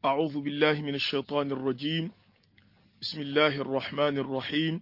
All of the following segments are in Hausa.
أعوذ بالله من الشيطان الرجيم بسم الله الرحمن الرحيم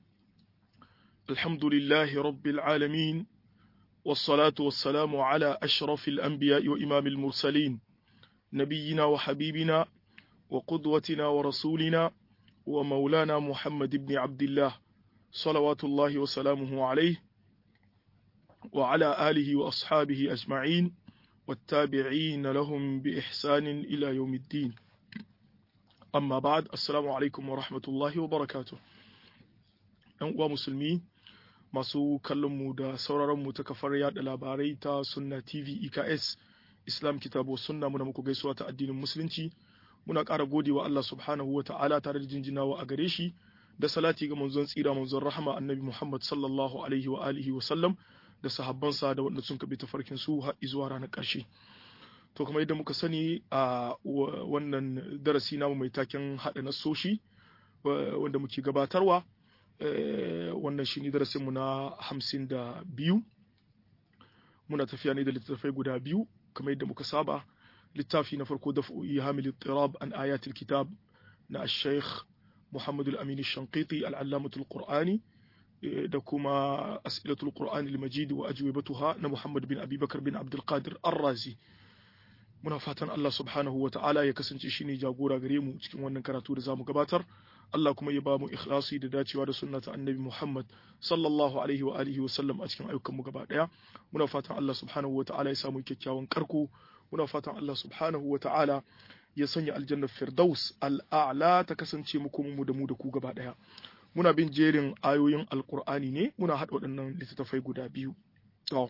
الحمد لله رب العالمين والصلاة والسلام على أشرف الأنبياء وإمام المرسلين نبينا وحبيبنا وقدوتنا ورسولنا ومولانا محمد بن عبد الله صلوات الله وسلامه عليه وعلى آله وأصحابه أجمعين والتابعين لهم بإحسان إلى يوم الدين أما بعد السلام عليكم ورحمة الله وبركاته uwa musulmi masu kallonmu da sauraronmu ta kafar yada labarai ta sunna tv eks islam kitabu sunna muna muku gaisuwa ta addinin musulunci muna ƙara gode wa Allah subhanahu wa ta'ala tare da jinjinawa a gare shi da salati ga manzon tsira manzon rahama annabi Muhammad sallallahu alaihi wa alihi wa sallam da sahabbansa da wanda sun kabi tafarkin su har zuwa ranar ƙarshe to kamar yadda muka sani a wannan darasi namu mai taken haɗa nasoshi wanda muke gabatarwa wannan shi ne darasinmu na hamsin da biyu muna tafiya ne da littattafai guda biyu kamar yadda muka saba littafi na farko da fu'i hamil tirab an ayatul kitab na sheikh muhammad al-amin shanqiti al-allamatul qur'ani da kuma as'ilatul qur'ani al-majid wa ajwibatuha na muhammad bin abubakar bin abdul qadir ar-razi muna fatan Allah subhanahu wa ta'ala ya kasance shine jagora gare mu cikin wannan karatu da zamu gabatar Allah kuma ya ba mu ikhlasi da dacewa da sunnata annabi Muhammad sallallahu alaihi wa alihi wa sallam a cikin ayyukan mu gaba daya muna fatan Allah subhanahu wa ta'ala ya samu kyakkyawan karko muna fatan Allah subhanahu wa ta'ala ya sanya aljanna firdaus al'a'la ta kasance mu kuma mu da mu da ku gaba daya muna bin jerin ayoyin alqur'ani ne muna hada waɗannan littattafai guda biyu to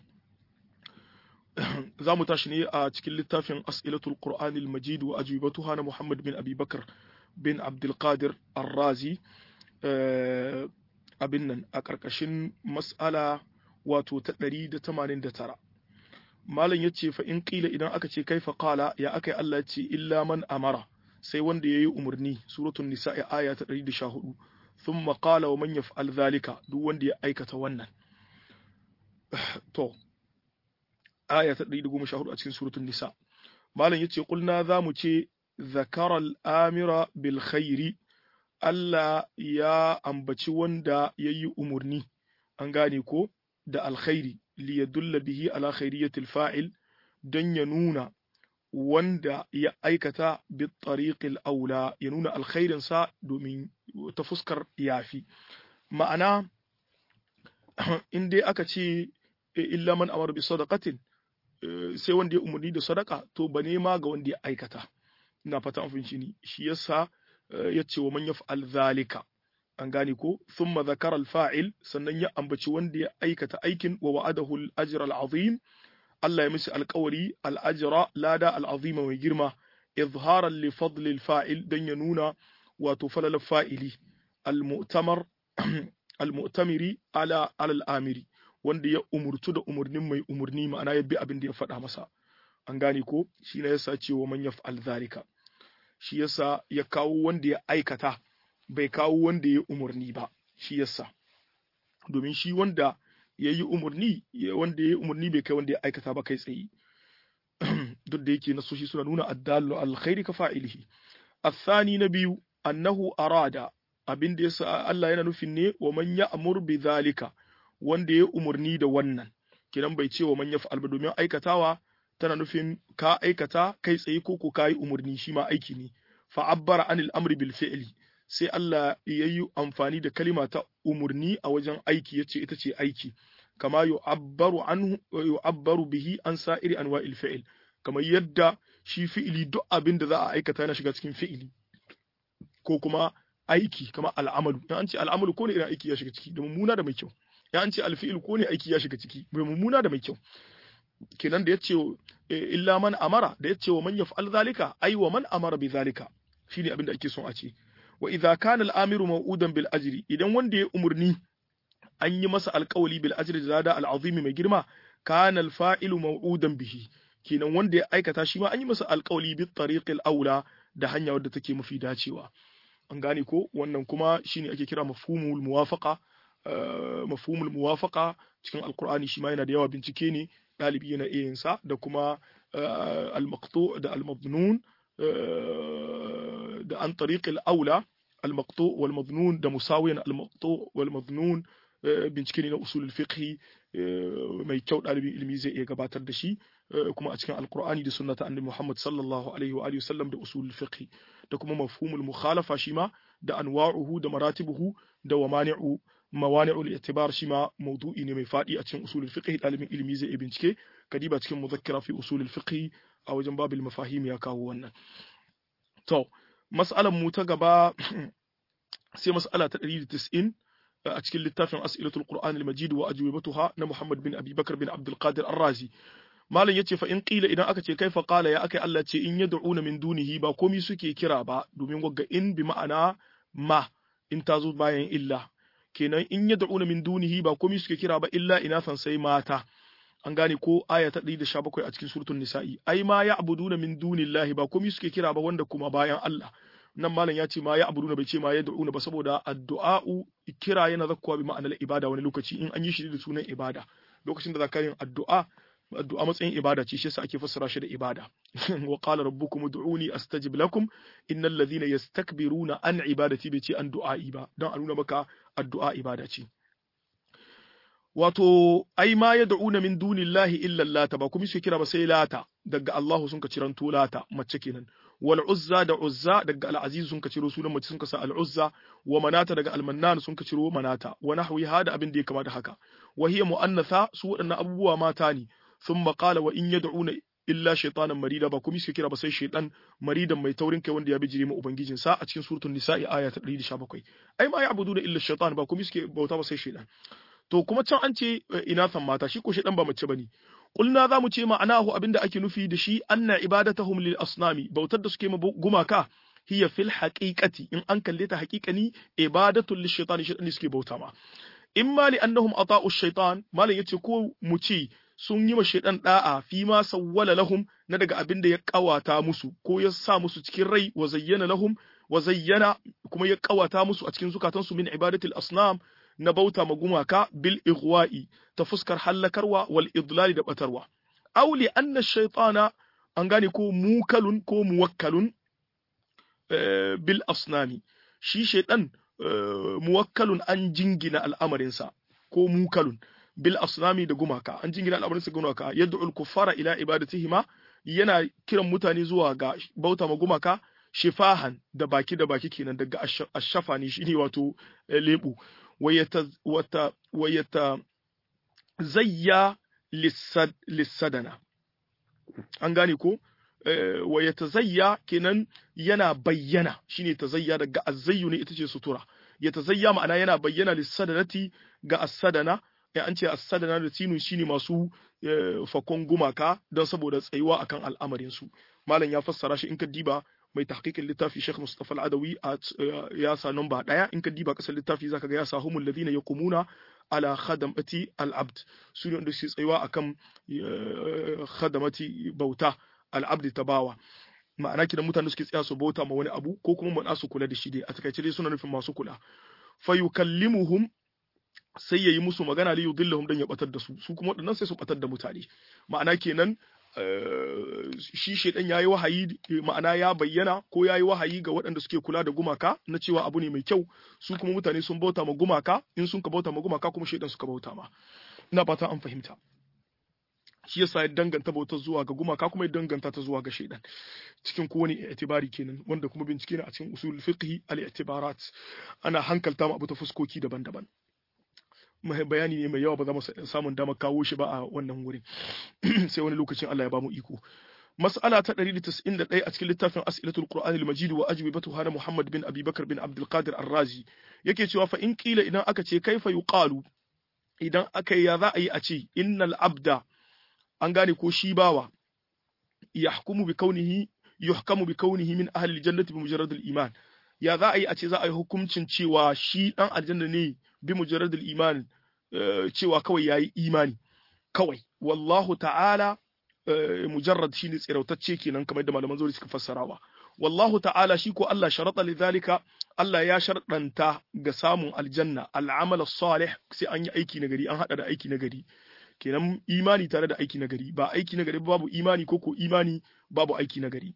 za mu tashi ne a cikin littafin as'ilatul qur'anil majid wa ajwibatuha na Muhammad bin Abi Bakar bin Abdulkadir Arrazi abin nan a ƙarƙashin mas'ala wato ta 189 malam ya ce fa in ƙila idan aka ce kaifa qala ya aka yi Allah ya ce illa man amara sai wanda ya yi umarni suratul nisa'i aya ta 114 thumma qala wa man yaf'al zalika duk wanda ya aikata wannan to aya ta 114 a cikin suratul nisa malam yace kulna zamu ce zakara al-amira bil khairi Allah ya ambaci wanda yayi umurni an gane ko da alkhairi li yadulla bihi ala khairiyatil fa'il don ya nuna wanda ya aikata bi tariqil aula ya nuna alkhairin sa domin ta fuskar yafi ma'ana in dai aka ce illa man amara bi sadaqatin sai wanda ya umarni da sadaka to ba nema ga wanda ya aikata ina fata an fahimci ni shi yasa ya ce wa man yaf'al zalika an gane ko thumma zakara al-fa'il sannan ya ambaci wanda ya aikata aikin wa wa'adahu al-ajra al-azim Allah ya mishi alƙawari al-ajra lada al-azim mai girma izharan li fadl al-fa'il dan ya nuna wato falal fa'ili al-mu'tamar al-mu'tamiri ala al-amiri wanda ya umurtu da umurnin mai umurni ma'ana ya bi abin da ya faɗa masa an gane ko shi ne yasa cewa man yaf'al zalika shi yasa ya kawo wanda ya aikata bai kawo wanda ya umurni ba shi yasa domin shi wanda ya yi umurni wanda ya yi umurni bai kai wanda ya aikata ba kai tsaye duk da yake nasoshi suna nuna addallu alkhairi ka fa'ilihi الثاني نبي أنه أراد abin da yasa Allah yana nufin ne wa man ya'mur bi zalika wanda ya umarni da wannan kidan bai ce wa man yaf'al ba domin aikatawa tana nufin ka aikata kai tsaye ko ko kai umarni shi ma aiki ne fa abbara anil amri bil fi'li sai Allah ya yi amfani da kalima ta umarni a wajen aiki yace ita ce aiki kama yu'abbaru anhu yu'abbaru bihi an sa'iri anwa'il fi'l kamar yadda shi fi'ili duk abin da za a aikata yana shiga cikin fi'ili ko kuma aiki kama al'amalu in an ce al'amalu ko ne irin aiki ya shiga ciki da mummuna da mai kyau ya an ce alfi'il ko ne aiki ya shiga ciki mai mummuna da mai kyau kenan da yace illa man amara da yace wa man yaf'al zalika ai wa man amara bi zalika shine abin da ake son a ce wa idza kana al-amiru maw'udan bil ajri idan wanda ya umurni an yi masa alƙawali bil ajri da zada al-azimi mai girma kana al-fa'ilu maw'udan bihi kenan wanda ya aikata shi ma an yi masa alƙawali bi tariqil aula da hanya wadda take mafi dacewa an gane ko wannan kuma shine ake kira mafhumul muwafaqa mafhumul muwafaqa cikin alqur'ani shi ma yana da yawa bincike ne ɗalibi yana iya yin sa da kuma al-maqtu da al-mabnun da an tariqil aula al-maqtu wal madnun da musawiyan al-maqtu wal madnun bincike ne na usul fiqh mai kyau ɗalibin ilimi zai iya gabatar da shi kuma a cikin alkur'ani da sunnata annabi Muhammad sallallahu alaihi wa alihi wasallam da usul fiqh da kuma mafhumul mukhalafa shi ma da anwa'uhu da maratibuhu da wamani'u mawani'ul i'tibar shi ma mawdu'i ne mai fadi a cikin usul fiqh ɗalibin ilimi zai iya bincike kadiba cikin muzakkira fi usul fiqh a wajen babil mafahim ya kawo wannan to mas'alan mu ta gaba sai mas'ala ta 190 a cikin littafin as'ilatul qur'an al-majid wa ajwibatuha na Muhammad bin Abi Bakar bin Abdul Qadir Ar-Razi malam yace fa in qila idan aka ce kaifa qala ya akai Allah ce in yad'una min dunihi ba komai suke kira ba domin wagga in bi ma'ana ma in ta zo bayan illa kenan in yad'una min dunihi ba komai suke kira ba illa inathan sai mata an gane ko aya ta 117 a cikin suratul nisa'i ai ma ya'buduna min dunillahi ba komai suke kira ba wanda kuma bayan Allah nan malam ya ce ma ya abuduna bai ce ma ya da'una ba saboda addu'a'u kira yana zakkuwa bi ma'anar ibada wani lokaci in an yi shi da sunan ibada lokacin da za ka yin addu'a addu'a matsayin ibada ce shi yasa ake fassara shi da ibada wa qala rabbukum ud'uni astajib lakum innal ladhina yastakbiruna an ibadati bai ce an du'a'i ba dan a nuna maka addu'a ibada ce wato ai ma ya da'una min dunillahi illa lata ba kuma su kira ba sai lata daga Allahu sun ka ciranto lata mace kenan wal uzza da uzza daga al aziz sun ka ciro sunan mace sun ka sa al uzza wa manata daga al mannan sun ka ciro manata wa nahwi hada abin da ya kama da haka wa hiya muannatha su wadannan abubuwa mata ne thumma qala wa in yad'una illa shaytanan marida ba kuma su kira ba sai shaytan maridan mai taurin kai wanda ya bijire mu ubangijin sa a cikin suratul nisa'i aya ta 117 ai ma ya'buduna illa shaytan ba kuma suke bauta ba sai shaytan to kuma can an ce inathan mata shi ko shaytan ba mace bane Kulna za mu ce ma'anahu abinda ake nufi da shi anna ibadatahum lil asnami bautar da suke ma gumaka hiya fil haqiqati in an kalle ta haqiqani ibadatul lish shaytani shaytan suke bauta ma imma li annahum ata'u shaytan malan yace ko mu ce sun yi ma shaytan da'a fi ma sawwala lahum na daga abinda ya kawata musu ko ya sa musu cikin rai wa zayyana lahum wa zayyana kuma ya kawata musu a cikin zukatansu min ibadatil asnam na bauta ma gumaka bil ighwa'i ta fuskar hallakarwa wal idlali da batarwa aw li anna shaytana an gane ko mukalun ko muwakkalun bil asnami shi shaytan muwakkalun an jingina al'amarinsa ko mukalun bil asnami da gumaka an jingina al'amarinsa gumaka yad'u al kuffara ila ibadatihima yana kiran mutane zuwa ga bauta ma gumaka shifahan da baki da baki kenan daga ashafa ne shine wato lebu ويتزيا للسدنة an gane ko wa ya tazayya kenan yana bayyana shine tazayya daga azzayyu ne ita ce sutura ya tazayya ma'ana yana bayyana lissadanati ga assadana ya an ce assadana da sinu shine masu fakon gumaka don saboda tsayuwa akan al'amarin su malam ya fassara shi in ka diba mai tahqiqin littafi Sheikh Mustafa Al-Adawi ya sa namba daya in ka diba kasar littafi zaka ga ya sa humul ladina yaqumuna ala khadamati al-abd su ne wanda su tsayuwa akan khadamati bauta al-abd tabawa ma'ana kidan mutane suke tsaya su bauta ma wani abu ko kuma mu su kula da shi dai a takaice dai suna nufin masu kula fa yukallimuhum sai yayi musu magana li yudillahum dan ya batar da su su kuma wadannan sai su batar da mutane ma'ana kenan shi shaidan ya yi wahayi ma'ana ya bayyana ko ya yi wahayi ga waɗanda suke kula da gumaka na cewa abu ne mai kyau su kuma mutane sun bauta ma gumaka in sun ka bauta ma gumaka kuma shaidan suka bauta ma ina fata an fahimta shi yasa ya danganta bautar zuwa ga gumaka kuma ya danganta ta zuwa ga shaidan cikin kowane i'tibari kenan wanda kuma bincike ne a cikin usul fiqhi al-i'tibarat ana hankalta ma abu ta fuskoki daban-daban bayani ne mai yawa ba za mu samun damar kawo shi ba a wannan wurin sai wani lokacin Allah ya ba mu iko mas'ala ta 191 a cikin littafin as'ilatul qur'an al-majid wa ajwibatuha na Muhammad bin Abi Bakar bin Abdul Qadir Ar-Razi yake cewa fa in qila idan aka ce kaifa yuqalu idan aka ya za a yi a ce innal abda an gane ko shi bawa yahkumu bi kaunihi yuhkamu bi kaunihi min ahli al-jannati bi mujarrad al-iman ya za a yi a ce za a yi hukuncin cewa shi dan aljanna ne bi mujarrad al-iman cewa kawai yayi imani kawai wallahu ta'ala mujarrad shine tsirautacce kenan kamar da malaman zuri suka fassarawa wallahu ta'ala shi ko Allah sharata lidhalika Allah ya sharɗanta ga samun aljanna al'amal salih sai an yi aiki nagari an hada da aiki nagari kenan imani tare da aiki nagari ba aiki nagari babu imani ko ko imani babu aiki nagari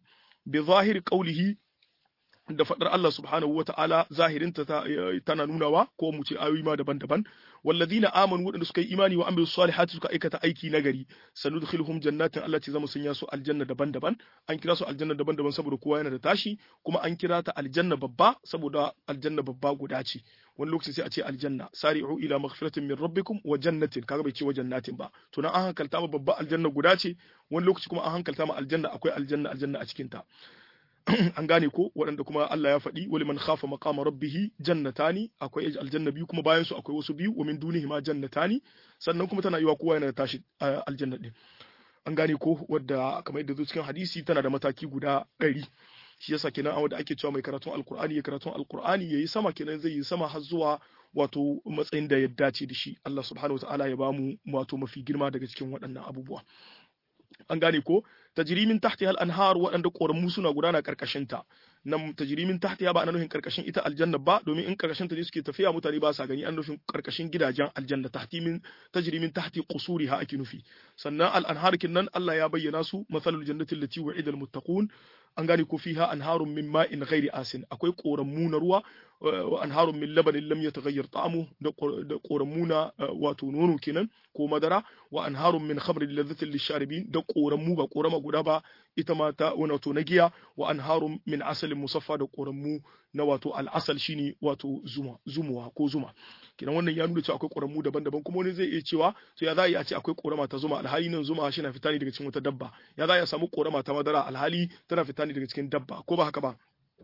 bi zahiri qawlihi da faɗar Allah subhanahu wa ta'ala zahirinta tana nunawa ko mu ce ayoyi ma daban-daban walladina amanu waɗanda suka yi imani wa amilu salihati suka aikata aiki nagari sanudkhiluhum jannatin Allah ce zamu sanya su aljanna daban-daban an kira su aljanna daban-daban saboda kowa yana da tashi kuma an kira ta aljanna babba saboda aljanna babba guda ce wani lokaci sai a ce aljanna sari'u ila maghfiratin min rabbikum wa jannatin kaga bai ce wa jannatin ba to nan an hankalta ma babba aljanna guda ce wani lokaci kuma an hankalta ma aljanna akwai aljanna aljanna a cikin ta an gane ko waɗanda kuma Allah ya faɗi wali man khafa maqama rabbih jannatani akwai aljanna biyu kuma bayan su akwai wasu biyu wa min dunihi ma jannatani sannan kuma tana yiwa kowa yana da tashi aljanna din an gane ko wadda kamar yadda zo cikin hadisi tana da mataki guda ɗari shi yasa kenan a wanda ake cewa mai karatun alkur'ani ya karatun alkur'ani yayi sama kenan zai yi sama har zuwa wato matsayin da ya dace da shi Allah subhanahu wataala ya bamu wato mafi girma daga cikin waɗannan abubuwa an gane ko tajrimin tahtiha al-anhar waɗanda ƙoramu suna gudana ƙarƙashin ta nan tajrimin tahtiha ba ana nufin ƙarƙashin ita aljanna ba domin in ƙarƙashin ta ne suke tafiya mutane ba sa gani an nufin ƙarƙashin gidajen aljanna tahtimin tajrimin tahti qusuriha ake nufi sannan al-anhar nan Allah ya bayyana su masalul jannati allati wa'ida al-muttaqun an gane ko fiha anharun min ma'in ghairi asin akwai ƙoramu na ruwa wa anharun min labanin lam yataghayyar ta'amu da ƙoramu na wato nono kenan ko madara wa anharun min khamrin ladhatin lisharibin da ƙoramu ba ƙorama guda ba ita ma ta wato na giya wa anharun min asalin musaffa da ƙoramu na wato al'asal shine wato zuma zumuwa ko zuma kenan wannan ya nuna cewa akwai ƙoramu daban-daban kuma wani zai iya cewa to ya za a iya ce akwai ƙorama ta zuma alhali nan zuma shi na fita ne daga cikin wata dabba ya za a samu ƙorama ta madara alhali tana fita ne daga cikin dabba ko ba haka ba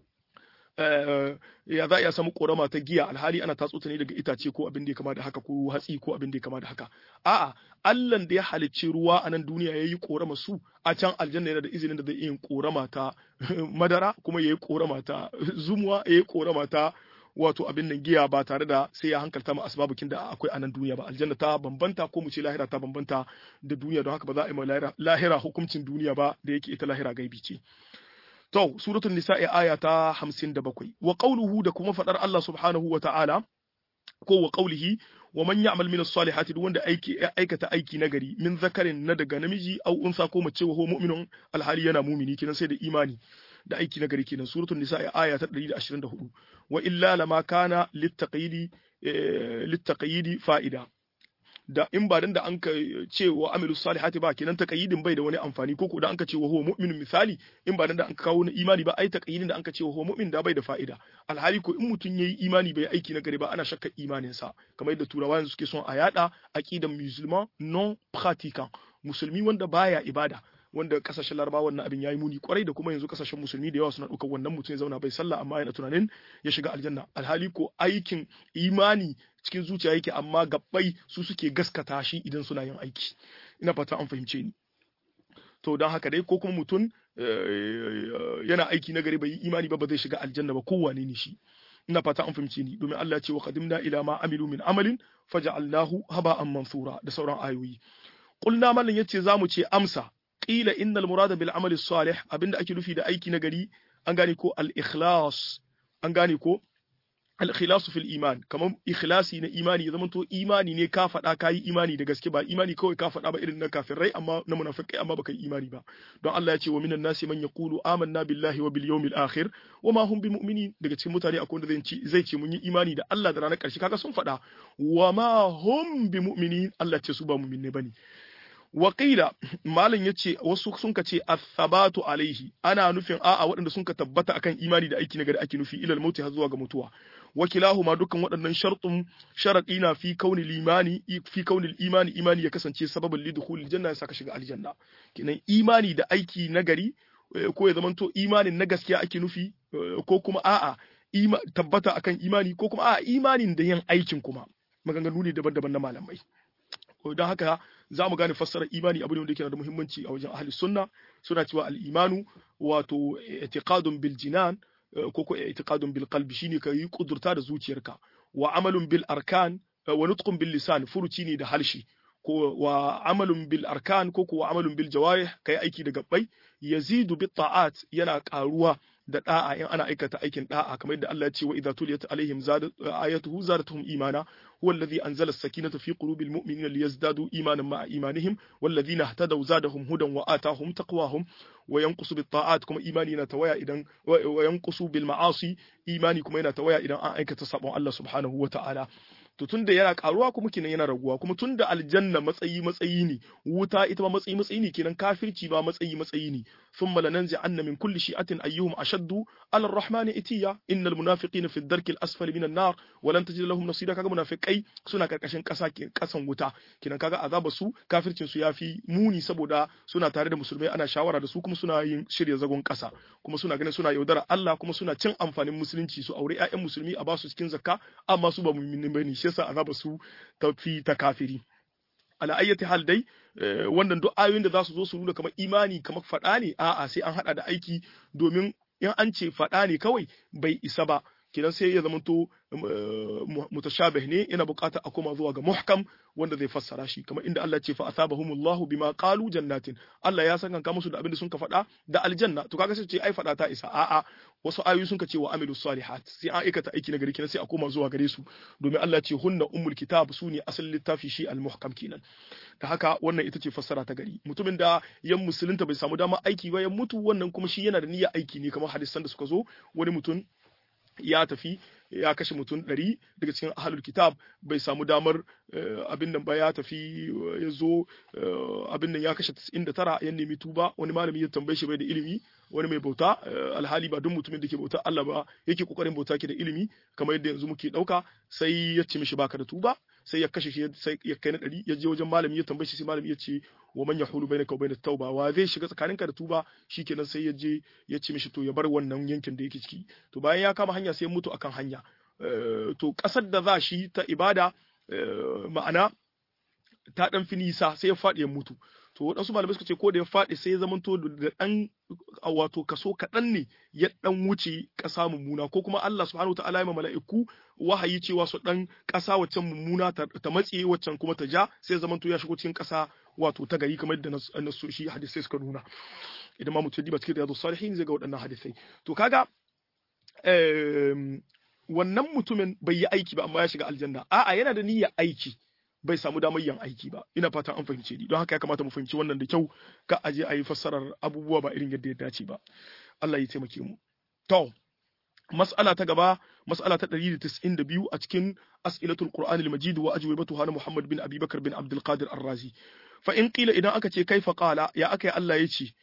ya za a iya samu korama ta giya alhali ana tatso ta ne daga itace ko abin da ya kama da haka ko hatsi ko abin da ya kama da haka a'a Allah da ya halicci ruwa a nan duniya yayi korama su a can aljanna yana da izinin da zai yin korama ta madara kuma yayi korama ta zumuwa yayi korama ta wato abin nan giya ba tare da sai ya hankalta ma asbabukin da akwai a nan duniya ba aljanna ta bambanta ko mu ce lahira ta bambanta da duniya don haka ba za a yi lahira hukuncin duniya ba da yake ita lahira gaibi ce To, suratul nisa'i aya ta hamsin da bakwai, wa ƙauluhu da kuma faɗar Allah subhanahu wa ta'ala, ko wa ƙaulihi, wa man ya'mal min as-salihati duk wanda aiki aikata aiki nagari min zakarin na daga namiji au unsa ko mace wa mu'minun alhali yana mumini kenan sai da imani da aiki nagari kenan suratul nisa'i aya ta 124 wa illa lama kana littaqidi littaqidi fa'ida da in ba dan da an ka ce wa amilu salihati ba kenan taqayyidin bai da wani amfani ko da an ka ce wa huwa mu'minun misali in ba dan da an ka kawo na imani ba ai taqayyidin da an ka ce wa huwa mu'min da bai da fa'ida alhali ko in mutun yayi imani bai aiki na gari ba ana shakka imanin sa kamar yadda turawa yanzu suke son a yada aqidan musulman non pratiquant musulmi wanda baya ibada wanda kasashen larabawa wannan abin yayi muni kwarai da kuma yanzu kasashen musulmi da yawa suna ɗaukar wannan mutum ya zauna bai sallah amma yana tunanin ya shiga aljanna alhali ko aikin imani cikin zuciya yake amma gabbai su suke gaskata shi idan suna yin aiki ina fata an fahimce ni to don haka dai ko kuma mutum yana aiki na gari bai yi imani ba ba zai shiga aljanna ba kowane ne shi ina fata an fahimce ni domin Allah ya ce wa qadimna ila ma amilu min amalin faja'alnahu haba'an mansura da sauran ayoyi qulna mallan yace zamu ce amsa qila innal murada bil amali salih abinda ake nufi da aiki na gari an gane ko al ikhlas an gane ko al ikhlasu fil iman kamar ikhlasi na imani ya zamanto imani ne ka faɗa ka yi imani da gaske ba imani kawai ka faɗa ba irin na kafirai amma na munafikai amma baka yi imani ba don Allah ya ce wa minan nasi man yaqulu amanna billahi wa bil yawmil akhir wa ma hum bimu'minin daga cikin mutane akwai wanda zai ce zai ce mun yi imani da Allah da ranar ƙarshe kaga sun faɗa wa ma hum bimu'minin Allah ce su ba mu'minne bane Waƙila malam ya ce wasu sun ka ce athabatu alaihi ana nufin a'a waɗanda sun ka tabbata akan imani da aiki na gari ake nufi ilal mauti har zuwa ga mutuwa wakilahuma dukkan waɗannan shartun sharaɗi na fi kaunil imani fi kaunil imani imani ya kasance sababin lidkhulil janna ya saka shiga aljanna kenan imani da aiki na gari ko ya zamanto imanin na gaskiya ake nufi ko kuma a'a tabbata akan imani ko kuma a'a imanin da yin aikin kuma maganganu ne daban-daban na malamai don haka za mu gane fassarar imani abu ne wanda yake da muhimmanci a wajen ahli sunna suna cewa al-imanu wato i'tiqadun bil jinan ko ko i'tiqadun bil qalbi shine ka yi kudurta da zuciyarka wa amalun bil arkan wa nutqun bil lisan furuci ne da halshi ko wa amalun bil arkan ko ko wa amalun bil jawarih kai aiki da gabbai yazidu bit ta'at yana karuwa da da'a in ana aikata aikin da'a kamar yadda Allah ya ce wa idza tuliyat alaihim zadat ayatuhu zadatuhum imana huwa alladhi anzala as-sakinata fi qulubil mu'minina liyazdadu imanan ma'a imanihim walladhina ihtadaw zadahum hudan wa atahum taqwahum wa yanqusu bit ta'at kuma imani yana tawaya idan wa yanqusu bil ma'asi imani kuma yana tawaya idan an aikata sabon Allah subhanahu wa ta'ala to tunda yana karuwa kuma kenan yana raguwa kuma tunda aljanna matsayi matsayi ne wuta ita ma matsayi matsayi ne kenan kafirci ba matsayi matsayi ne thumma lananzi anna min kulli shi'atin ayyuhum ashaddu ala ar-rahman itiya innal munafiqina fi ad-darki al-asfali min an-nar wa lan tajid lahum nasira kaga munafiqai suna karkashin kasa kasan wuta kenan kaga azaba su kafircin su yafi muni saboda suna tare da musulmai ana shawara da su kuma suna yin shirya zagon kasa kuma suna ganin suna yaudara Allah kuma suna cin amfanin musulunci su aure ƴaƴan musulmi a basu cikin zakka amma su ba mu'minin bane shi yasa azaba su tafi ta kafiri ala ayyati hal dai wannan duk ayoyin da za su zo su nuna kamar imani kamar faɗa ne a'a sai an haɗa da aiki domin in an ce faɗa ne kawai bai isa ba kidan sai ya zamanto mutashabih ne yana bukata a koma zuwa ga muhkam wanda zai fassara shi kamar inda Allah ce fa asabahumullahu bima qalu jannatin Allah ya san musu da abin da sun ka faɗa da aljanna to kaga sai ce ai faɗa ta isa a'a wasu ayoyi sun ka ce wa amilus salihat sai an aikata aiki na gari kenan sai a koma zuwa gare su domin Allah ce hunna ummul kitab su ne asalin littafi shi al-muhkam kenan da haka wannan ita ce fassara ta gari mutumin da yan musulunta bai samu dama aiki ba ya mutu wannan kuma shi yana da niyyar aiki ne kamar hadisan da suka zo wani mutum ya tafi ya kashe mutum ɗari daga cikin ahalul kitab bai samu damar abin nan ba ya tafi ya zo abin nan ya kashe 99 ya nemi tuba wani malami ya tambaye shi bai da ilimi wani mai bauta alhali ba duk mutumin da ke bauta Allah ba yake kokarin bauta ke da ilimi kamar yadda yanzu muke dauka sai ya ce mishi baka da tuba sai ya kashe shi sai ya kai na ɗari ya je wajen malami ya tambaye shi sai malami ya ce wa man yahulu bainaka wa bainat tauba wa zai shiga tsakaninka da tuba shikenan sai ya je ya ce mishi to ya bar wannan yankin da yake ciki to bayan ya kama hanya sai ya mutu akan hanya to kasar da za shi ta ibada ma'ana ta dan fi nisa sai ya faɗi ya mutu to waɗansu malamai suka ce ko da ya faɗi sai ya zamanto da ɗan wato kaso kaɗan ne ya ɗan wuce ƙasa mummuna ko kuma Allah subhanahu ta'ala ya mala'iku wahayi cewa su ɗan ƙasa waccan mummuna ta matse waccan kuma ta ja sai zamanto ya shigo cikin ƙasa wato ta gari kamar yadda nasoshi hadisai suka nuna idan ma mutum diba cikin riyadu salihin zai ga waɗannan hadisai to kaga wannan mutumin bai yi aiki ba amma ya shiga aljanna a'a yana da niyyar aiki bai samu damar yin aiki ba ina fatan an fahimce ni don haka ya kamata mu fahimci wannan da kyau ka aje a yi fassarar abubuwa ba irin yadda ya dace ba Allah ya taimake mu to mas'ala ta gaba mas'ala ta 192 a cikin as'ilatul qur'anil majid wa ajwibatuha na Muhammad bin Abi Bakar bin Abdul Qadir Ar-Razi fa in qila idan aka ce kaifa qala ya aka yi Allah ya ce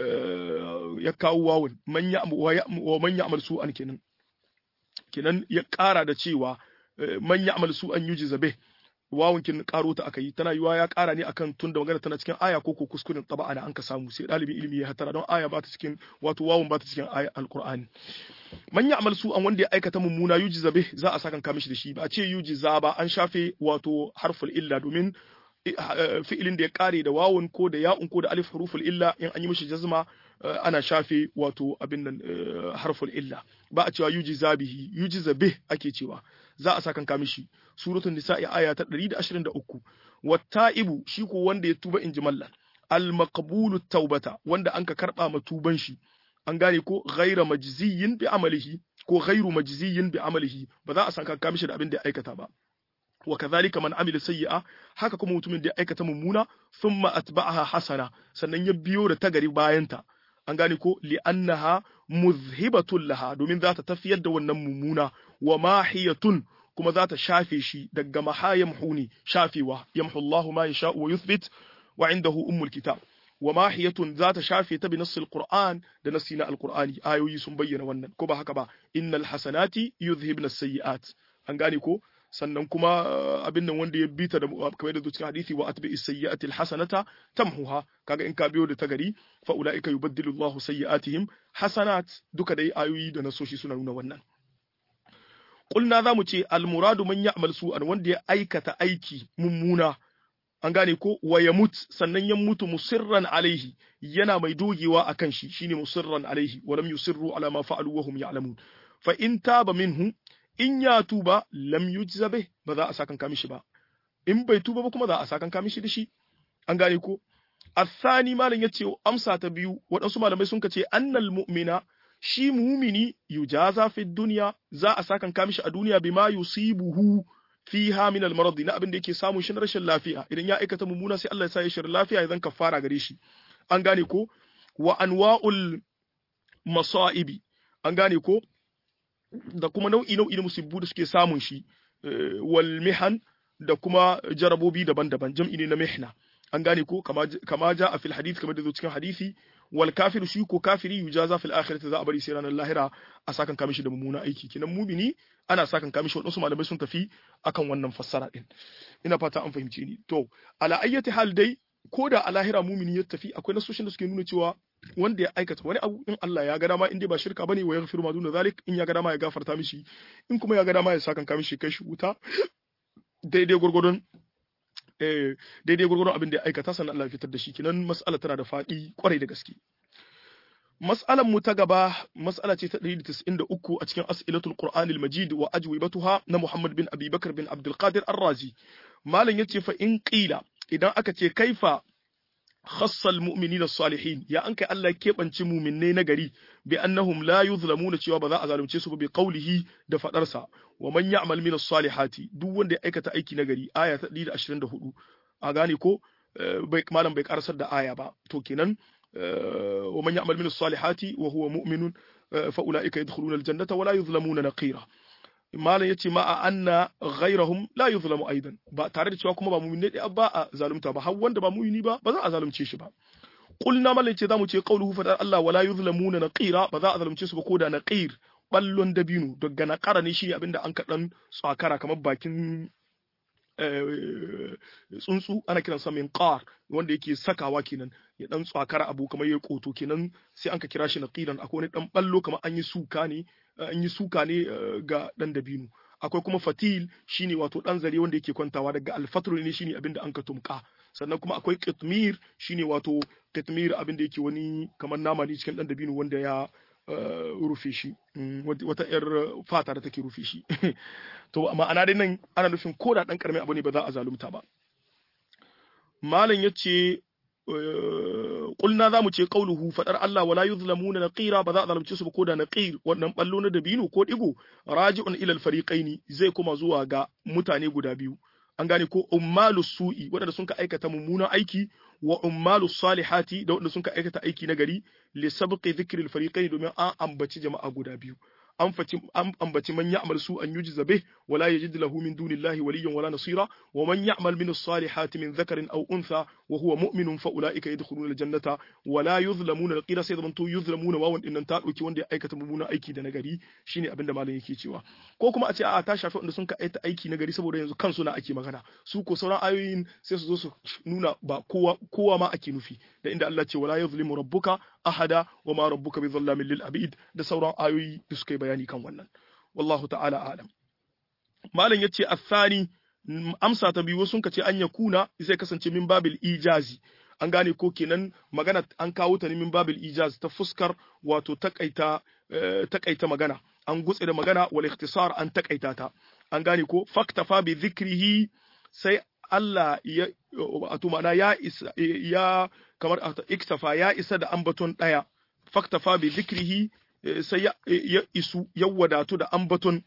ya kawo wawun man ya wa man ya'mal su'an kenan kenan ya ƙara da cewa man ya'mal su'an yujiza bih wawun kin karo ta aka yi tana yiwa ya kara ne akan tun da magana tana cikin aya ko ko kuskuren taba ana an ka samu sai dalibin ilimi ya hatara don aya ba ta cikin wato wawun ba ta cikin aya alqur'ani man ya amal su an wanda ya aikata mummuna yuji zabe za a sakan kamishi da shi ba a ce yuji za ba an shafe wato harful illa domin fi'ilin da ya kare da wawun ko da ya'un ko da alif huruful illa in an yi mishi jazma ana shafe wato abin nan harful illa ba a cewa yuji zabihi yuji zabe ake cewa za a sakan kamishi suratul nisa'i aya ta 123 watta'ibu shi ko wanda ya tuba inji mallan al maqbulu taubata wanda anka karba ma tuban shi an gane ko ghaira majziyin bi amalihi ko ghairu majziyin bi amalihi ba za a san kan kamishi da abin da ya aikata ba wa kadhalika man amila sayyi'a haka kuma mutumin da ya aikata mummuna thumma atba'aha hasana sannan ya biyo da tagari bayanta an gane ko li'annaha muzhibatun laha domin za ta tafiyar da wannan mummuna wa mahiyatun kuma za ta shafe shi daga mahayamhu ne shafewa yamhu Allahu ma yasha wa yuthbit wa indahu ummul kitab wa mahiyatun za ta shafe ta bi nassil qur'an da nassi na alqur'ani ayoyi sun bayyana wannan ko ba haka ba innal hasanati yuzhibna sayyi'at an gane ko sannan kuma abin nan wanda ya bita da kamar da cikin hadisi wa atbi as-sayyi'ati al-hasanata tamhuha kaga in ka biyo da tagari fa ulaika yubaddilu Allahu sayyi'atihim hasanat duka dai ayoyi da nasoshi suna nuna wannan Kulna za mu ce almuradu man ya'mal su'an wanda ya aikata aiki mummuna an gane ko wa ya mut sannan ya mutu musirran alaihi yana mai dogewa akan shi shine musirran alaihi wa lam yusirru ala ma fa'alu wa hum ya'lamun fa in taba minhu in ya tuba lam yujza bih ba za a sakan kamishi ba in bai tuba ba kuma za a sakan kamishi da shi an gane ko الثاني malam yace amsa ta biyu waɗansu malamai sun ce annal mu'mina shi mumini yujaza fi dunya za a sakan kamishi a duniya bima yusibuhu fiha min al-marad na abin da yake samun shi na rashin lafiya idan ya aikata mummuna sai Allah ya sa ya shirin lafiya ya zan kafara gare shi an gane ko wa anwa'ul masa'ibi an gane ko da kuma nau'i nau'i na musibbu da suke samun shi wal mihan da kuma jarabobi daban-daban jam'i ne na mihna an gane ko kama ja a fil hadith kamar da zo cikin hadisi wal kafir shi ko kafiri yujaza fil akhirati za a bari sai ranar lahira a sakan kamishi da mummuna aiki kinan mumini ana sakan kamishi wadansu malamai sun tafi akan wannan fassara din ina fata an fahimce ni to ala ayyati hal dai ko da a lahira mumini ya tafi akwai nasoshin da suke nuna cewa wanda ya aikata wani abu in Allah ya ga dama in dai ba shirka bane wa yaghfiru ma duna zalik in ya ga dama ya gafarta mishi in kuma ya ga dama ya sakan kamishi kai shi wuta daidai gurgurdun daidai gurgurun abin da ya aikata sannan Allah ya fitar da shi kinan mas'ala tana da faɗi kwarai da gaske mas'alan mu ta gaba mas'ala ce ta 193 a cikin as'ilatul qur'an al-majid wa ajwibatuha na Muhammad bin Abi Bakar bin Abdul Qadir Ar-Razi malam yace fa in qila idan aka ce kaifa khassa al-mu'minin as-salihin ya an kai Allah keɓance mu'minnai na gari bi annahum la yuzlamuna cewa ba za a zalunce su ba bi qawlihi da fadarsa wa man ya'mal min as-salihati duk wanda ya aikata aiki na gari aya ta 124 a gane ko bai malam bai karasar da aya ba to kenan wa man ya'mal min as-salihati wa huwa mu'minun fa ulaika yadkhuluna al-jannata wa la yuzlamuna naqira malam yace ma a anna ghayrahum la yuzlamu aidan ba tare da cewa kuma ba mu'min ne ba a zalunta ba har wanda ba mu'mini ba ba za a zalunce shi ba qulna malam yace zamu ce qauluhu fa Allah wala yuzlamuna naqira ba za a zalunce su ba ko da naqir ballon dabino daga naqara ne shi abinda an kadan tsakara kamar bakin tsuntsu ana kiran sa min qar wanda yake sakawa kenan ya dan tsakara abu kamar ya koto kenan sai an ka kira shi naqiran akwai wani dan ballo kamar an yi suka ne an yi suka ne ga dan dabino akwai kuma fatil shine wato dan zare wanda yake kwantawa daga alfatru ne shine abinda an ka tumka sannan kuma akwai qitmir shine wato qitmir abinda yake wani kamar nama ne cikin dan dabino wanda ya rufe shi wata yar fata da take rufe shi to ma'ana dai nan ana nufin ko da dan karamin abu ne ba za a zalunta ba malam yace qulna za mu ce qauluhu fadar Allah wala yuzlamuna naqira ba za a zalunce su ba ko da naqir wannan ballo na dabino ko digo raji'un ila al-fariqaini zai kuma zuwa ga mutane guda biyu an gane ko ummalu su'i waɗanda sun ka aikata mummunan aiki wa ummalu salihati da waɗanda sun ka aikata aiki na gari li sabqi dhikri al-fariqaini domin an ambaci jama'a guda biyu an faci an ambaci man ya'mal su an yujza bih wala yajid lahu min dunillahi waliyyan wala nasira wa man ya'mal min as-salihati min dhakarin aw untha wa huwa mu'minun fa ulaika yadkhuluna al-jannata wala yuzlamuna al-qira sai zaman to yuzlamuna wawan dinnan ta dauki wanda ya aikata mummuna aiki da nagari shine abinda malam yake cewa ko kuma a ce a ta shafi wanda sun ka aita aiki nagari saboda yanzu kansu na ake magana su ko sauran ayoyin sai su zo su nuna ba kowa kowa ma ake nufi da inda Allah ce wala yuzlimu rabbuka ahada wa ma rabbuka bi dhallamin lil abid da sauran ayoyi da suka yi bayani kan wannan wallahu ta'ala alam malam yace athani amsa ta biyu sun kace an yakuna zai kasance min babil ijazi an gane ko kenan magana an kawo ta ne min babil ijaz ta fuskar wato takaita takaita magana an gutse da magana wal ikhtisar an takaita ta an gane ko faktafa bi dhikrihi sai Allah ya wato ma'ana ya isa ya kamar iktafa ya isa da ambaton daya faktafa bi dhikrihi sai ya isu ya wadatu da ambaton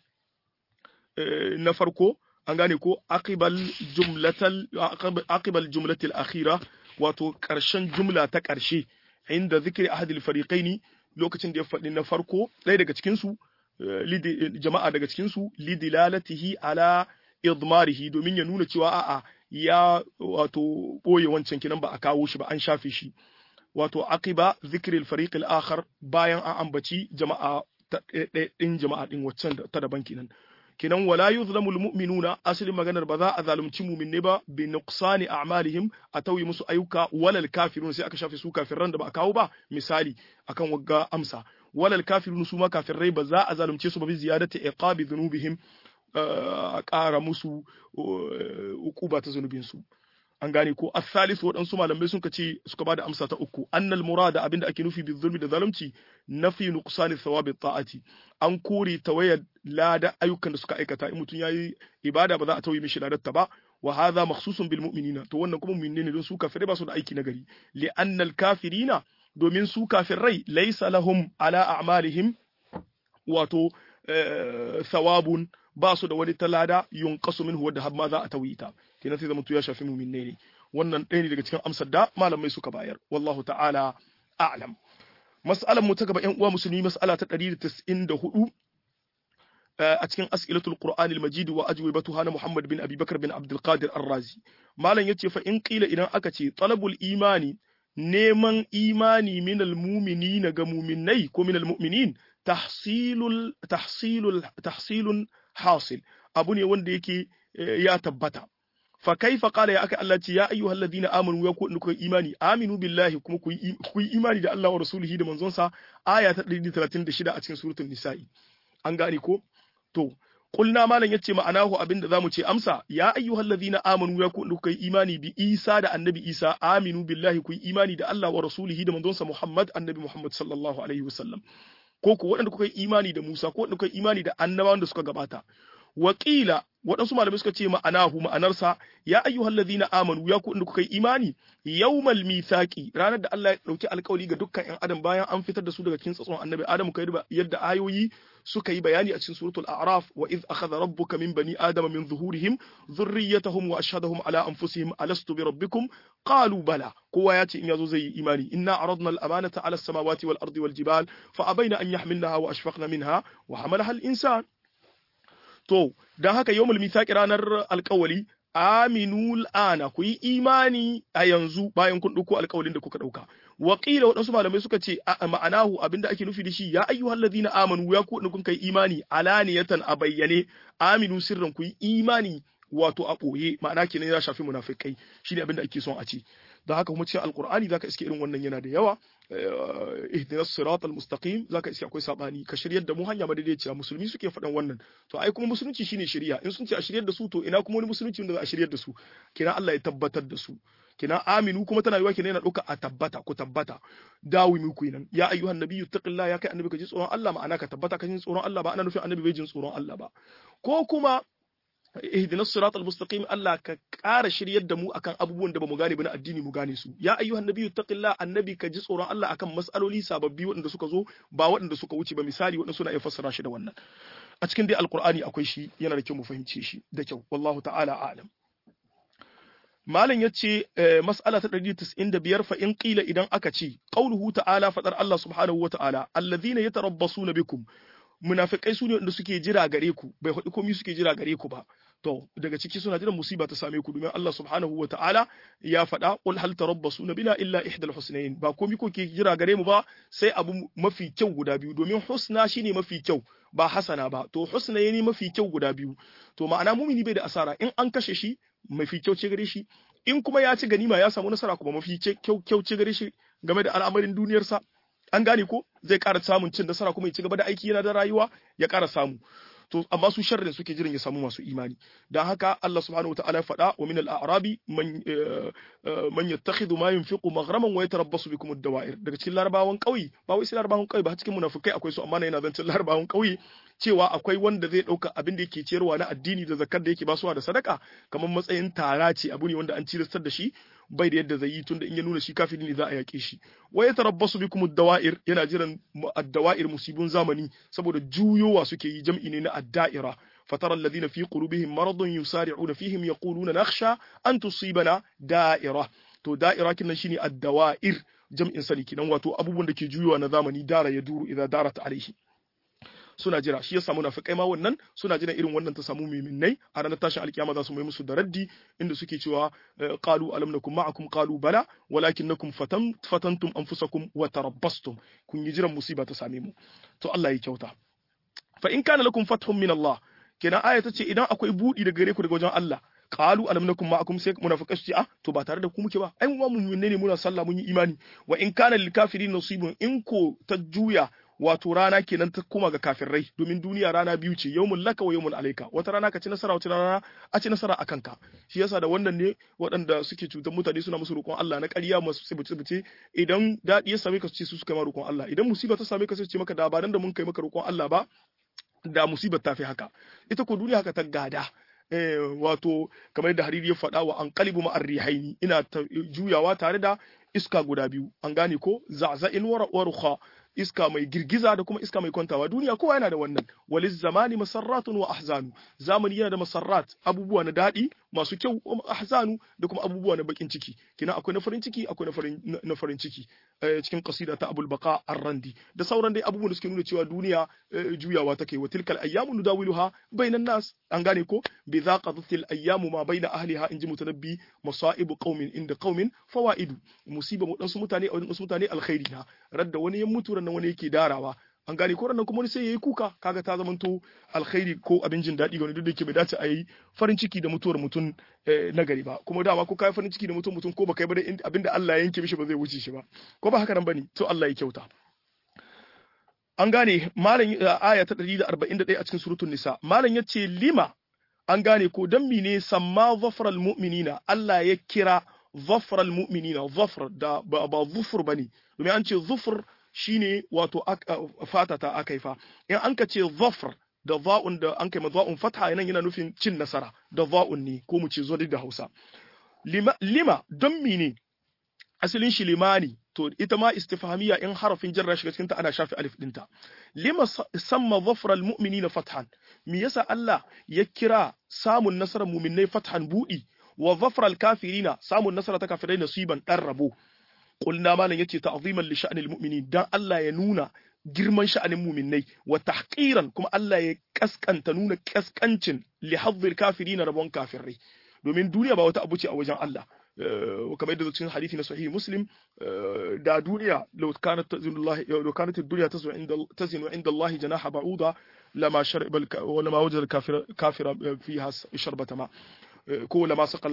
na farko an gane ko aqibal jumlatal aqibal jumlatil akhira wato karshen jumla ta karshe inda zikri ahadil fariqaini lokacin da ya faɗi na farko ɗaya daga cikin su jama'a daga cikin su lidilalatihi ala idmarihi domin ya nuna cewa a'a ya wato boye wancan kinan ba a kawo shi ba an shafe shi wato aqiba zikri al-fariq al-akhar bayan an ambaci jama'a din jama'a din waccan ta daban kinan kinan wala yuzlamul mu'minuna asalin maganar ba za a zalunci mu'minne ba bi nuqsani a'malihim a tauyi musu ayyuka walal kafirun sai aka shafe su kafiran da ba a kawo ba misali akan wagga amsa walal kafirun su ma kafirai ba za a zalunce su ba bi ziyadati iqabi dhunubihim a ƙara musu ukuba ta zunubinsu an gane ko asalis waɗansu malamai sun ce suka bada amsa ta uku annal murada abinda ake nufi bi zulmi da zalunci nafi nuqsani thawabi ta'ati an kore tawayar lada ayyukan da suka aikata in mutum yayi ibada ba za a tauye mishi ladar ta ba wa hadha makhsusun bil mu'minina to wannan kuma mu'minne ne don su kafirai ba su da aiki na gari li annal kafirina domin su kafirai laysa lahum ala a'malihim wato thawabun ba su da wani talada yunqasu minhu wadda har ma za a tawita kenan sai zama ya shafi mu'minai ne wannan ɗaya ne daga cikin amsar da malamai suka bayar wallahu ta'ala a'lam mas'alar mu ta gaba ƴan uwa musulmi mas'ala ta 194 a cikin as'ilatul qur'anil majid wa ajwibatuha na muhammad bin abi bakar bin abdul qadir ar-razi malam yace fa in qila idan aka ce talabul imani neman imani minal mu'minina ga mu'minai ko minal mu'minin tahsilul tahsilul tahsilun hasil abu ne wanda yake ya tabbata fa kaifa qala ya aka Allah ce ya ayyuhal ladina amanu ya ku kuka imani aminu billahi kuma ku yi imani da Allah wa rasulihi da manzon sa aya ta 136 a cikin suratul nisa'i an gane ko to kulna malam yace ma'anahu abinda zamu ce amsa ya ayyuhal ladina amanu ya ku kuka imani bi Isa da annabi Isa aminu billahi ku yi imani da Allah wa rasulihi da manzon sa Muhammad annabi Muhammad sallallahu alaihi wasallam ko ku waɗanda kuka yi imani da Musa ko waɗanda kuka yi imani da annabawan da suka gabata Wakila waɗansu malamai suka ce ma'anahu ma'anarsa ya ayyuhal ladina amanu ya ku kuka yi imani yawmal mithaqi ranar da Allah ya dauki alƙawari ga dukkan ƴan adam bayan an fitar da su daga cikin tsatson annabi Adam kai yadda ayoyi suka yi bayani a cikin suratul a'raf wa iz akhadha rabbuka min bani adama min zuhurihim dhurriyyatahum wa ashhadahum ala anfusihim alastu bi rabbikum qalu bala kowa ya ce in yazo zai yi imani inna aradna al-amanata ala as-samawati wal ardi wal jibal fa abaina an yahmilnaha wa ashfaqna minha wa hamalaha al-insan To, don haka yau mithaqi ranar alkawali, aminu ana ku yi imani a yanzu bayan kun ɗauko alkawalin da kuka ɗauka. Wakila waɗansu malamai suka ce ma'anahu abinda ake nufi da shi ya ayyuhal ladina amanu ya ku kun kai imani alaniyatan a bayyane aminu sirran ku yi imani wato a ɓoye ma'ana kenan ya shafi munafikai shine abinda ake son a ce. da haka kuma cikin alkur'ani zaka iske irin wannan yana da yawa ihdinas siratal mustaqim zaka iske akwai sabani ka shiryar da mu hanya madaidaiciya musulmi suke faɗan wannan to ai kuma musulunci shine shiriya in sun ce a shiryar da su to ina kuma wani musulunci wanda za a shiryar da su kina Allah ya tabbatar da su kina aminu kuma tana yiwa kina yana ɗauka a tabbata ku tabbata dawi mu ku nan ya ayyuhan nabiyyu taqillah ya kai annabi ka ji tsoron Allah ma'ana ka tabbata ka ji tsoron Allah ba ana nufin annabi bai jin tsoron Allah ba ko kuma ihdina sirat almustaqim Allah ka ƙara shiryar da mu akan abubuwan da bamu gane ba na addini mu gane su ya ayyuhan nabiyyu taqillah annabi ka ji tsoron Allah akan mas'aloli sababbi waɗanda suka zo ba waɗanda suka wuce ba misali waɗanda suna iya fassara shi da wannan a cikin dai alqur'ani akwai shi yana da kyau mu fahimce shi da kyau wallahu ta'ala a'lam malam yace mas'ala ta 195 fa in qila idan aka ce qauluhu ta'ala fadar Allah subhanahu wa ta'ala alladhina yatarabbasuna bikum munafikai su ne wanda suke jira gare ku bai faɗi komai suke jira gare ku ba to daga ciki suna jiran musiba ta same ku domin Allah subhanahu wa ta'ala ya faɗa qul hal tarabbasuna bina illa ihdal husnayn ba komai ko ke jira gare mu ba sai abu mafi kyau guda biyu domin husna shine mafi kyau ba hasana ba to husna ne mafi kyau guda biyu to ma'ana mumini bai da asara in an kashe shi mafi kyau ce gare shi in kuma ya ci ganima ya samu nasara kuma mafi kyau kyau ce gare shi game da al'amarin duniyarsa an gane ko zai ƙara samun cin nasara kuma ya ci gaba da aiki yana da rayuwa ya ƙara samu to amma su sharrin suke jiran ya samu masu imani dan haka Allah subhanahu wataala ya faɗa wa min al-a'rabi man man yattakhidhu ma yunfiqu maghraman wa yatarabbasu bikum ad-dawa'ir daga cikin larabawan ƙauye ba wai sai larabawan ƙauye ba cikin munafikai akwai su amma na yana zancin larabawan ƙauye cewa akwai wanda zai ɗauka abin da yake ciyarwa na addini da zakar da yake basuwa da sadaka kamar matsayin tara ce abu ne wanda an cilastar da shi bai da yadda zai yi tunda in ya nuna shi kafiri ne za a yaƙe shi wa ya tarabbasu bikum ad-dawa'ir yana jiran ad-dawa'ir musibun zamani saboda juyowa suke yi jam'i ne na ad-da'ira fatara alladhina fi qulubihim maradun yusari'una fihim yaquluna nakhsha an tusibana da'ira to da'ira kinan shine ad-dawa'ir jam'in sani kinan wato abubuwan da ke juyowa na zamani dara ya duru idza darat alaihi suna jira shi ya samu nafikai ma wannan suna jiran irin wannan ta samu mu'minnai a ranar tashin alkiyama za su mai musu da raddi inda suke cewa qalu alam nakum ma'akum qalu bala walakinnakum fatan fatantum anfusakum wa tarabbastum kun yi jiran musiba ta same mu to Allah ya kyauta fa in kana lakum fathun min Allah kenan aya ta ce idan akwai budi daga gare ku daga wajen Allah qalu alam nakum ma'akum sai munafiqai su ce ah to ba tare da ku muke ba ai mu mu'minne ne muna sallah mun yi imani wa in kana lil kafirin nasibun in ko ta juya wato rana kenan ta koma ga kafirai domin duniya rana biyu ce yawmul laka wa yawmul alayka wata rana ka ci nasara wata rana a ci nasara a kanka shi yasa da wannan ne waɗanda suke cutar mutane suna musu roƙon Allah na ƙarya masu tsibice idan daɗi ya same ka su ce su suka ma roƙon Allah idan musiba ta same ka su ce maka da ba da mun kai maka roƙon Allah ba da musibar ta fi haka ita ko duniya haka ta gada wato kamar da hariri ya faɗa wa an kalibu ma'ar rihaini ina juyawa tare da iska guda biyu an gane ko za'za'in wa rukha iska mai girgiza da kuma iska mai kwantawa duniya kowa yana da wannan waliz zamani masarratun wa ahzanu zamani yana da masarrat abubuwa na daɗi masu kyau ahzanu da kuma abubuwa na bakin ciki kina akwai na farin ciki akwai na farin na farin ciki cikin qasida ta Abul Baqa Ar-Randi da sauran dai abubuwan da suke nuna cewa duniya juyawa take wa tilkal ayyamu nudawiluha bainan nas an gane ko bi zaqatil ayyamu ma baina ahliha inji mutanabbi masaibu qaumin inda qaumin fawaidu musiba mu su mutane a wasu mutane alkhairi na radda wani ya mutu ran wani yake darawa an gane ko ranan kuma wani sai yayi kuka kaga ta zamanto alkhairi ko abin jin daɗi ga wani duk da yake bai dace a yi farin ciki da mutuwar mutum na gari ba kuma dama ko kai farin ciki da mutum mutum ko baka yi ba abin da Allah ya yanke mishi ba zai wuce shi ba ko ba haka nan bane to Allah ya kyauta an gane malam aya ta 141 a cikin suratul nisa malam yace lima an gane ko dan mine samma zafral mu'minina Allah ya kira zafral mu'minina zafr da ba zufur bane domin an ce zufur shine wato fata ta aka fa in an ka ce zafr da za'un da an kai za'un fatha nan yana nufin cin nasara da za'un ne ko mu ce zo da Hausa lima, lima don mine asalin shi limani to ita ma istifhamiya in harafin jarra shiga cikin ta ana shafi alif dinta lima samma dhafra almu'minina fathan me yasa Allah ya kira samun nasarar mu'minai fathan budi wa dhafra alkafirina samun nasara ta kafirai nasiban dan rabo qulna malan yace ta'ziman li sha'nil mu'minin dan Allah ya nuna girman sha'anin mu'minai wa tahqiran kuma Allah ya kaskanta nuna kaskancin li hadhil kafirina rabon kafirai domin duniya ba wata abu ce a wajen Allah kamar yadda cikin hadisi na sahihi muslim da duniya law kanat tazinullahi law kanat ad-dunya tazinu inda tazinu inda Allah janaha ba'uda lama sharba wa lama wajada kafira kafira fiha sharbata ma ko lama saqal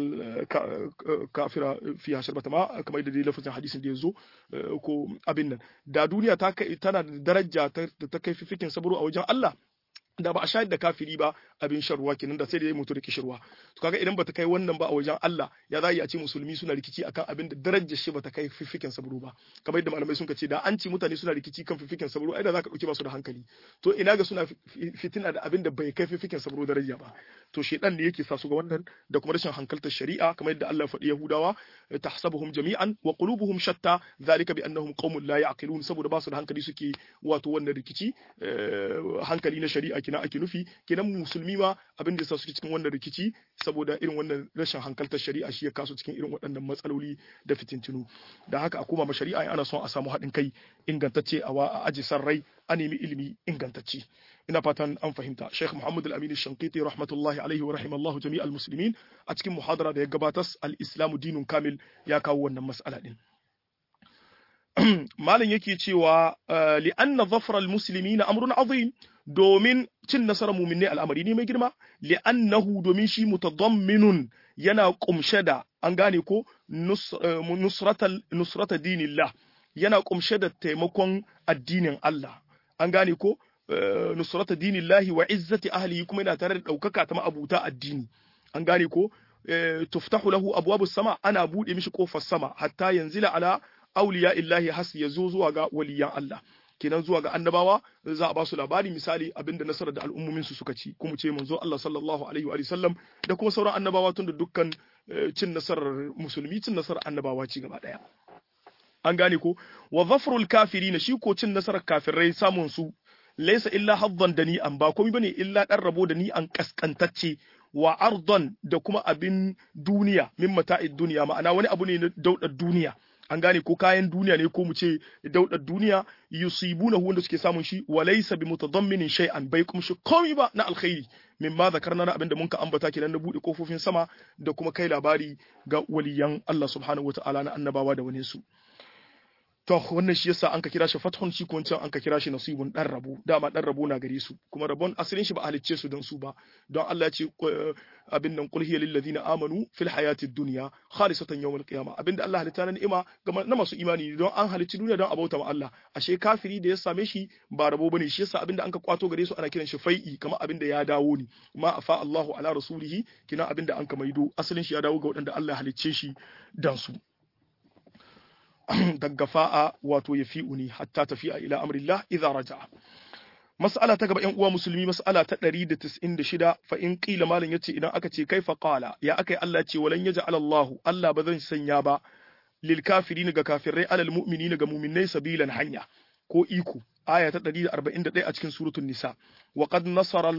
kafira fiha sharbata ma kamar yadda lafazin hadisin da yazo ko abin nan da duniya ta tana da daraja ta kai fifikin saburo a wajen Allah da ba a shayar da kafiri ba abin sharwa kenan da sai da ya mutu da kishirwa to kaga idan bata kai wannan ba a wajen Allah ya za a ce musulmi suna rikici akan abin da darajar shi bata kai fifikin saburo ba kamar yadda malamai sun ce da an ci mutane suna rikici kan fifikin saburo ai da zaka dauki ba su da hankali to ina ga suna fitina da abin da bai kai fifikin saburo daraja ba to shedan ne yake sa su ga wannan da kuma rashin hankaltar shari'a kamar yadda Allah faɗi Yahudawa tahsabuhum jami'an wa qulubuhum shatta zalika bi annahum qaumun la ya'qilun saboda ba su da hankali suke wato wannan rikici hankali na shari'a kina ake nufi kenan musulmi ma abin da yasa suke cikin wannan rikici saboda irin wannan rashin hankaltar shari'a shi ya kasu cikin irin waɗannan matsaloli da fitintinu da haka a koma ma shari'a ana son a samu haɗin kai ingantacce a aji san rai a nemi ilimi ingantacce ina fatan an fahimta Sheikh Muhammad Al-Amin Shankiti rahmatullahi alaihi wa rahimallahu jami'al muslimin a cikin muhadara da ya gabatar al-Islamu dinun kamil ya kawo wannan mas'ala din Malam yake cewa li anna dhafra al-muslimina amrun azim domin cin nasarar muminai al'amari ne mai girma li'annahu domin shi mutadamminun yana kumshe da an gane ko nusrata dinillah yana kumshe da taimakon addinin Allah an gane ko nusrata dinillahi wa izzati ahlihi kuma yana tare da daukaka ta ma'abuta addini an gane ko tuftahu lahu abwabus sama ana bude mishi kofar sama hatta yanzila ala awliya illahi has yazo zuwa ga waliyan Allah kenan zuwa ga annabawa za a ba su labari misali abinda nasarar da al'ummomin su suka ci kuma ce manzo Allah sallallahu alaihi wa sallam da kuma sauran annabawa tun da dukkan cin nasarar musulmi cin nasarar annabawa ci gaba daya an gane ko wa zafrul kafirin shi ko cin nasarar kafirai samun su laysa illa haddan da ni an ba komai bane illa dan rabo da ni an kaskantacce wa ardon da kuma abin duniya min mata'id duniya ma'ana wani abu ne na daudar duniya an gane ko kayan duniya ne ko mu ce daudar duniya yusibuna wanda suke samun shi wa laysa bi mutadamminin shay'an bai kuma shi komai ba na alkhairi mimma zakarna na abinda mun ka ambata kenan na bude kofofin sama da kuma kai labari ga waliyan Allah subhanahu wataala na annabawa da wani su to wannan shi yasa an ka kira shi fathun shi ko an ka kira shi nasibun dan rabo dama dan rabo na gare su kuma rabon asalin shi ba halicce su don su ba don Allah ya ce abin nan qul hiya lil ladina amanu fil hayatid dunya khalisatan yawmal qiyamah abinda Allah halitta na ni'ima ga na masu imani don an halicci duniya don abauta ma Allah ashe kafiri da ya same shi ba rabo bane shi yasa abinda an ka kwato gare su ana kiran shi fai'i kamar abinda ya dawo ne ma afa Allahu ala rasulihi kina abinda an ka maido asalin shi ya dawo ga waɗanda Allah ya halicce shi dan su daga fa'a wato ya fi uni hatta tafiya ila amrillah idza raja'a mas'ala ta gaba ƴan uwa musulmi mas'ala ta 196 fa in qila malam yace idan aka ce kaifa qala ya akai Allah ce walan yaj'al Allah Allah ba zan sanya ba lil kafirin ga kafirai alal mu'minin ga mu'minai sabilan hanya ko iko aya ta 141 a cikin suratul nisa wa qad nasara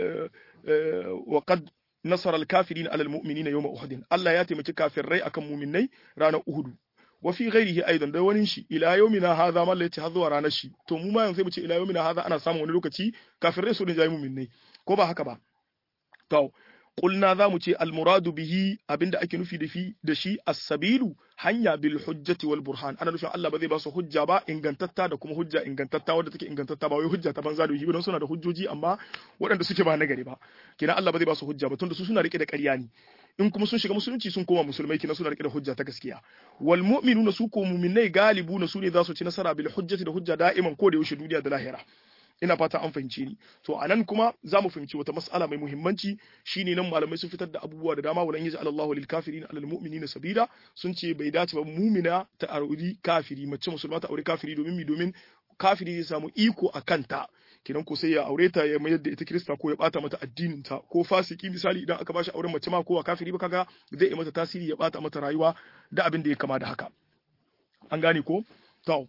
wa qad nasara al kafirin alal mu'minin yawma uhud Allah ya taimaki kafirai akan mu'minai ranar uhud wa fi ghairihi aidan da wani shi ila yawmina hadha man lati har zuwa ranar shi to mu ma yanzu sai mu ce ila yawmina hadha ana samun wani lokaci kafirai su ne jayi mu'minai ko ba haka ba to qulna za mu ce almuradu bihi abinda ake nufi da fi da shi as-sabilu hanya bil hujjati wal burhan ana nufin Allah ba zai ba su hujja ba ingantatta da kuma hujja ingantatta wadda take ingantatta ba wai hujja ta banza da yi don suna da hujjoji amma waɗanda suke ba nagari ba kenan Allah ba zai ba su hujja ba tunda su suna rike da ƙarya ne in kuma sun shiga musulunci sun koma musulmai kenan suna rike da hujja ta gaskiya wal mu'minuna su ko mu'minai galibuna su ne za su ci nasara bil hujjati da hujja da'iman ko da yaushe duniya da lahira ina fata an fahimce ni to anan kuma za mu fahimci wata mas'ala mai muhimmanci shine nan malamai sun fitar da abubuwa da dama walan yaj'al Allahu lil kafirin alal mu'minina sabila sun ce bai dace ba mu'mina ta auri kafiri mace musulma ta aure kafiri domin mi domin kafiri zai samu iko a kanta kinan ko sai ya aure ta ya mayar da ita kirista ko ya bata mata addinin ta ko fasiki misali idan aka bashi auren mace ma ko kafiri ba kaga zai yi mata tasiri ya bata mata rayuwa da abin da ya kama da haka an gane ko to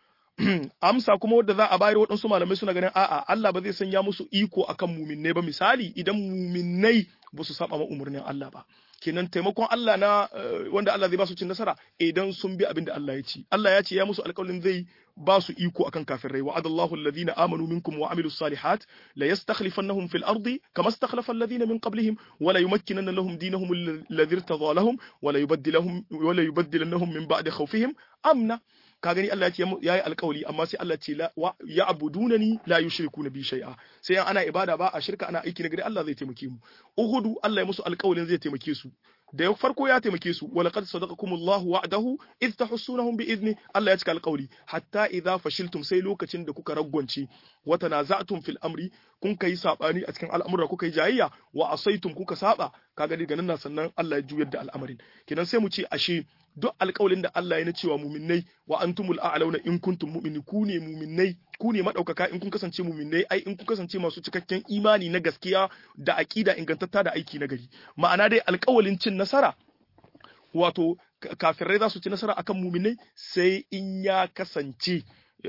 amsa kuma wadda za a bayar waɗansu malamai suna ganin a'a Allah ba zai sanya musu iko akan muminnai ba misali idan muminnai ba su saba ma umarnin Allah ba kenan taimakon Allah na wanda Allah zai ba su cin nasara idan sun bi abin da Allah ya ci Allah ya ce ya musu alƙawarin zai ba su iko akan kafirai wa adallahu alladhina amanu minkum wa amilus salihat la yastakhlifannahum fil ardi kama istakhlafa alladhina min qablihim wa la yumakkinanna lahum dinahum alladhi irtadha lahum wa la yubaddilahum wa la yubaddilannahum min ba'di khawfihim amna ka gani Allah ya ce yayi alƙawari amma sai Allah ce ya abudunani la yushrikuna bi shay'a sai ana ibada ba a shirka ana aiki na gari Allah zai taimake mu uhudu Allah ya musu alƙawarin zai taimake su da farko ya taimake su wa laqad sadaqakumullahu wa'dahu id tahussunahum bi idni Allah ya cika alƙawari hatta idza fashiltum sai lokacin da kuka ragwance wa tanaza'tum fil amri kun kai sabani a cikin al'amura kuka yi jayayya wa asaitum kuka saba kaga daga nan sannan Allah ya juyar da al'amarin kenan sai mu ce ashe duk alƙawalin da Allah ya na cewa muminnai wa antumul a'launa in kuntum mu'mini ku ne muminnai ku ne madaukaka in kun kasance muminnai ai in kun kasance masu cikakken imani na gaskiya da aqida ingantatta da aiki na gari ma'ana dai alƙawalin cin nasara wato kafirai za su ci nasara akan muminnai sai in ya kasance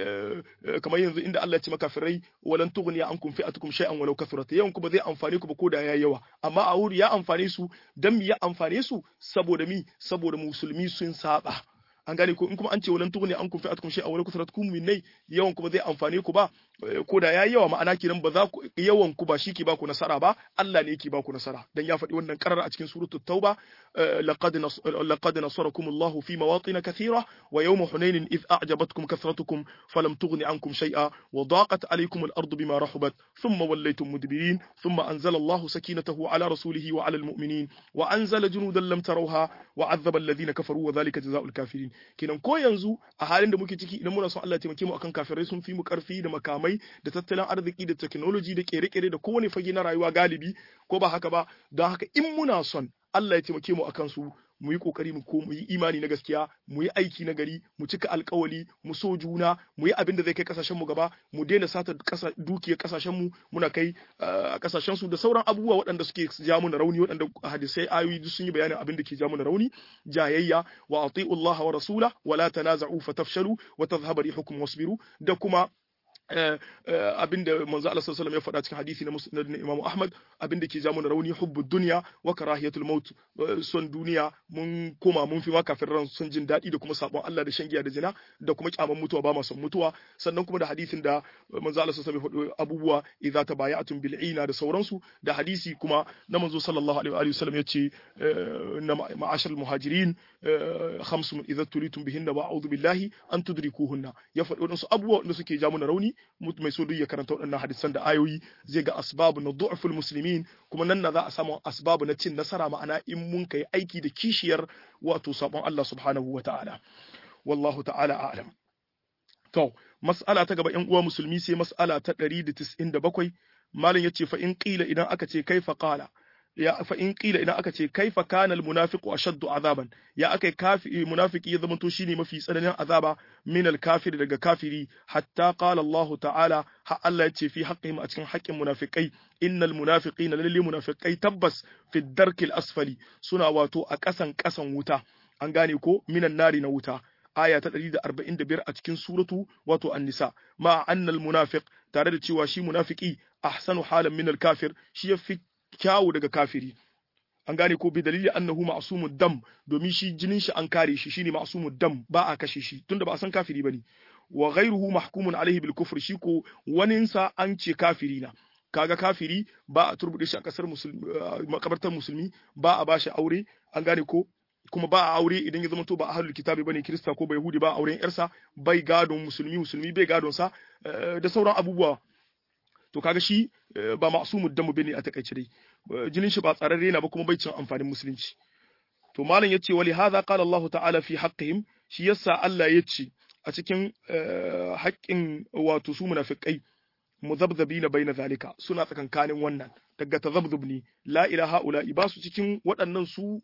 kamar yanzu inda Allah ya ce makafirai walan tughni ankum fi'atukum shay'an walau kathurat yawan ku ba zai amfane ku ba ko da yayi yawa amma a wuri ya amfane su dan mi ya amfane su saboda mi saboda musulmi sun saba an gane ko in kuma an ce walan tughni ankum fi'atukum shay'an walau kathurat kum minnai yawan ku ba zai amfane ku ba ko da yayi yawa ma'ana kiran ba za ku yawan ku ba shi ke ba ku nasara ba Allah ne yake ba ku nasara dan ya faɗi wannan karar a cikin suratul tauba laqad laqad nasarakum Allah fi mawatin kathira wa yawm hunain id a'jabatkum kathratukum falam tughni ankum shay'a wa daqat alaykum al-ardu bima rahabat thumma wallaytum mudbirin thumma anzala Allah sakinatahu ala rasulihi wa ala al-mu'minin wa anzala junudan lam tarawha wa 'adhaba alladhina kafaru wa dhalika jazaa'ul kafirin kenan ko yanzu a halin da muke ciki idan muna son Allah ya taimake mu akan kafirai sun fi mu karfi da makamai makamai da tattalin arziki da technology da kere-kere da kowane fage na rayuwa galibi ko ba haka ba don haka in muna son Allah ya taimake mu akan su mu yi kokari mu ko mu yi imani na gaskiya mu yi aiki na gari mu cika alkawali mu so juna mu yi abin da zai kai kasashen mu gaba mu daina sata kasa dukiyar kasashen mu muna kai a kasashen su da sauran abubuwa waɗanda suke ja mu na rauni waɗanda hadisai ayoyi duk sun yi bayanin abin da ke ja mu na rauni jayayya wa ati'u Allah wa rasula wa la tanaza'u fatafshalu wa tadhhabu rihukum wasbiru da kuma abinda manzo Allah sallallahu ya faɗa cikin hadisi na musnad na Imam Ahmad abinda ke jamu na rauni hubbu dunya wa karahiyatul maut son duniya mun koma mun fi ma kafiran son jin daɗi da kuma sabon Allah da shan giya da zina da kuma kyaman mutuwa ba ma son mutuwa sannan kuma da hadisin da manzo Allah sallallahu alaihi faɗo abubuwa idza tabaya'tum bil ina da sauransu da hadisi kuma na manzo sallallahu alaihi wa sallam yace na ma'ashar muhajirin khamsun idza tulitum bihinna wa a'udhu billahi an tudrikuhunna ya faɗi wadansu abubuwa da suke jamu na rauni mai so duk ya karanta waɗannan hadisan da ayoyi zai ga asbabu na du'ful muslimin kuma nan na za a samu asbabu na cin nasara ma'ana in mun kai aiki da kishiyar wato sabon Allah subhanahu wa ta'ala wallahu ta'ala a'lam to mas'ala ta gaba yan uwa musulmi sai mas'ala ta 197 malam yace fa in qila idan aka ce kaifa qala ya fa in qila idan aka ce kaifa kana al munafiqu ashaddu azaban ya akai kafi munafiki ya zamanto shine mafi tsananin azaba min al kafir daga kafiri hatta qala Allah ta'ala ha Allah ya ce fi haqqihim a cikin haƙƙin munafikai innal munafiqina lalle munafiqai tabbas fi darkil asfali suna wato a ƙasan ƙasan wuta an gane ko minan nari na wuta aya ta 145 a cikin suratu wato an-nisa ma annal munafiq tare da cewa shi munafiki ahsanu halan min al-kafir shi yafi kyawu daga kafiri an gane ko bi dalili annahu ma'sumud dam domin shi jinin shi an kare shi shine ma'sumud dam ba a kashe shi tunda ba a san kafiri bane wa ghayruhu mahkumun alaihi bil kufr shi ko waninsa an ce kafiri na kaga kafiri ba a turbude shi a kasar musulmi makabartar musulmi ba a bashi aure an gane ko kuma ba a aure idan ya zama to ba ahlul kitabi bane kirista ko ba yahudi ba auren yarsa bai gadon musulmi musulmi bai gadon sa da sauran abubuwa to kaga shi ba ma'sumud damu bane a takaice dai jinin shi ba tsararre na ba kuma bai cin amfanin musulunci to malam yace wali hadha qala Allah ta'ala fi haqqihim shi yasa Allah yace a cikin haƙƙin wato su munafiqai muzabzabina baina zalika suna tsakankanin wannan daga tazabzub ne la ilaha ula ba su cikin waɗannan su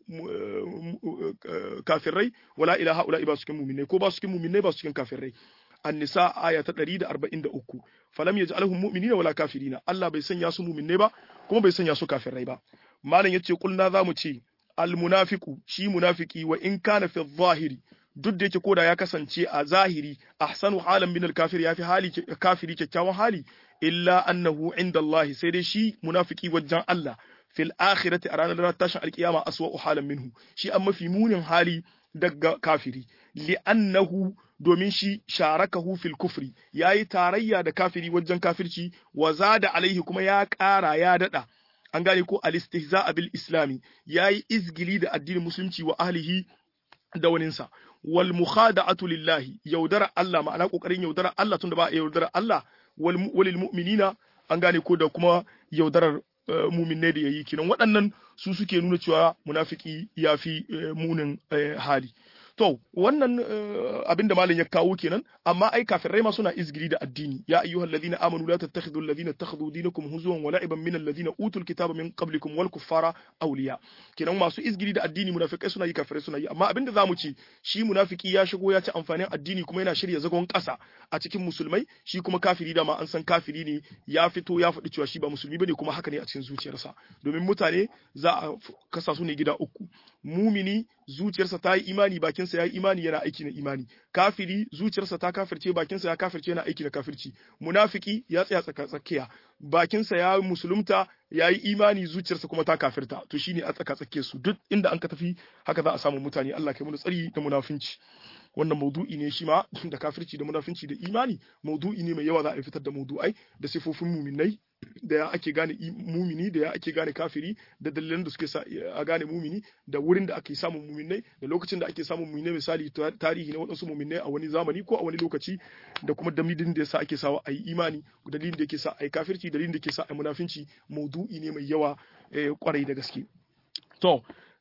kafirai wala ilaha ula ba su cikin mu'minai ko ba su cikin mu'minai ba su cikin kafirai an-nisa aya ta 143 falam yaj'alhum mu'minina wala kafirina Allah bai sanya su mu'minai ba kuma bai sanya su kafirai ba malam yace kulna zamu ce al-munafiqu shi munafiki wa in kana fi zahiri duk da yake koda ya kasance a zahiri ahsanu halan min al-kafir yafi hali kafiri kyakkyawan hali illa annahu inda Allah sai dai shi munafiki wajen Allah fil akhirati a ranar tashin alkiyama aswa halan minhu shi an mafi munin hali daga kafiri li'annahu domin shi sharakahu fil kufri yayi tarayya da kafiri wajen kafirci wa zada alaihi kuma ya ƙara ya dada an gane ko al-istihza bil islami yayi izgili da addinin musulunci wa ahlihi da waninsa wal mukhada'atu lillahi yaudara Allah ma'ana kokarin yaudara Allah tunda ba yaudara Allah walil mu'minina an gane ko da kuma yaudarar muminai da yayi kinan waɗannan su suke nuna cewa munafiki ya fi munin hali to wannan abin da malam ya kawo kenan amma ai kafirai ma suna izgiri da addini ya ayyuhal ladina amanu la tattakhidhu alladhina ittakhadhu dinakum huzuwan wa la'iban min alladhina utul kitaba min qablikum wal kuffara awliya kenan masu izgiri da addini munafikai suna yi kafirai suna yi amma abin da zamu ci shi munafiki ya shigo ya ci amfanin addini kuma yana shirya zagon ƙasa a cikin musulmai shi kuma kafiri da ma an san kafiri ne ya fito ya faɗi cewa shi ba musulmi bane kuma haka ne a cikin zuciyarsa domin mutane za a kasa su ne gida uku mumini zuciyarsa ta yi imani bakinsa ya yi imani yana aiki na imani kafiri zuciyarsa ta kafirce bakinsa ya kafirce yana aiki na kafirci munafiki ya tsaya tsaka tsakiya bakinsa ya musulunta ya yi imani zuciyarsa kuma ta kafirta to shine a tsaka tsakiyar su duk inda an ka tafi haka za a samu mutane Allah kai mu tsari da munafinci wannan maudu'i ne shi ma da kafirci da munafinci da imani maudu'i ne mai yawa za a fitar da maudu'ai da sifofin muminai da ya ake gane mumini da ya ake gane kafiri da dalilan da suke sa a gane mumini da wurin da ake samun muminai da lokacin da ake samun muminai misali tarihi na waɗansu muminai a wani zamani ko a wani lokaci da kuma dalilin da yasa ake sawa a yi imani dalilin da yake sa a yi kafirci dalilin da yake sa a yi munafinci maudu'i ne mai yawa kwarai da gaske to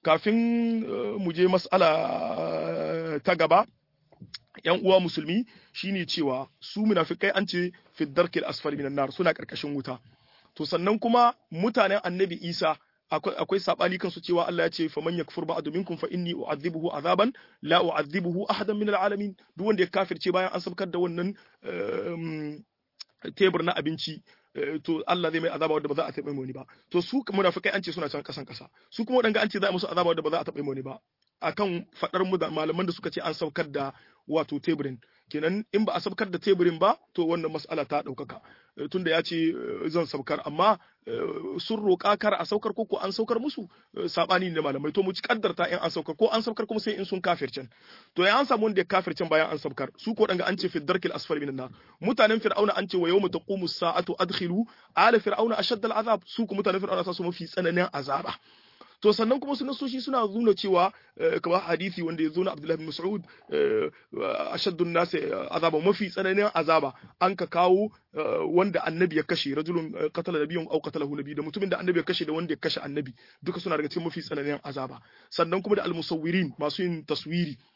kafin mu je mas'ala ta gaba yan uwa musulmi shine cewa su munafikai an ce fi darkil asfali minan nar suna karkashin wuta to sannan kuma mutanen annabi Isa akwai akwai sabani kansu cewa Allah ya ce fa man yakfur ba'du minkum fa inni u'adhibuhu azaban la u'adhibuhu ahadan min al'alamin duk wanda ya kafirce bayan an sabkar da wannan tebur na abinci to Allah zai mai azaba wanda ba za a taɓa wani ba to su munafikai an ce suna can kasan kasa su kuma wadanga an ce za a musu azaba wanda ba za a taɓa wani ba akan fadar mu da malaman da suka ce an saukar da wato teburin kenan in ba a saukar da teburin ba to wannan mas'ala ta ɗaukaka tunda ya ce zan saukar amma sun roƙa kar a saukar ko an saukar musu sabani ne malamai to mu ci kaddarta in an saukar ko an saukar kuma sai in sun kafircin to ya an samu wanda ya kafircin bayan an saukar su ko danga an ce fi darkil asfali minan nar mutanen fir'auna an ce wa yawma taqumu sa'atu adkhilu ala fir'auna ashadda al'azab su ko mutanen fir'auna sa su mafi tsananin azaba to sannan kuma su nasoshi suna nuna cewa kamar hadisi wanda ya zo na Abdullahi bin Mas'ud ashaddun nasi azaba mafi tsananin azaba an ka kawo wanda annabi ya kashe rajulun qatala nabiyyun aw qatalahu nabi da mutumin da annabi ya kashe da wanda ya kashe annabi duka suna daga cikin mafi tsananin azaba sannan kuma da almusawwirin masu yin taswiri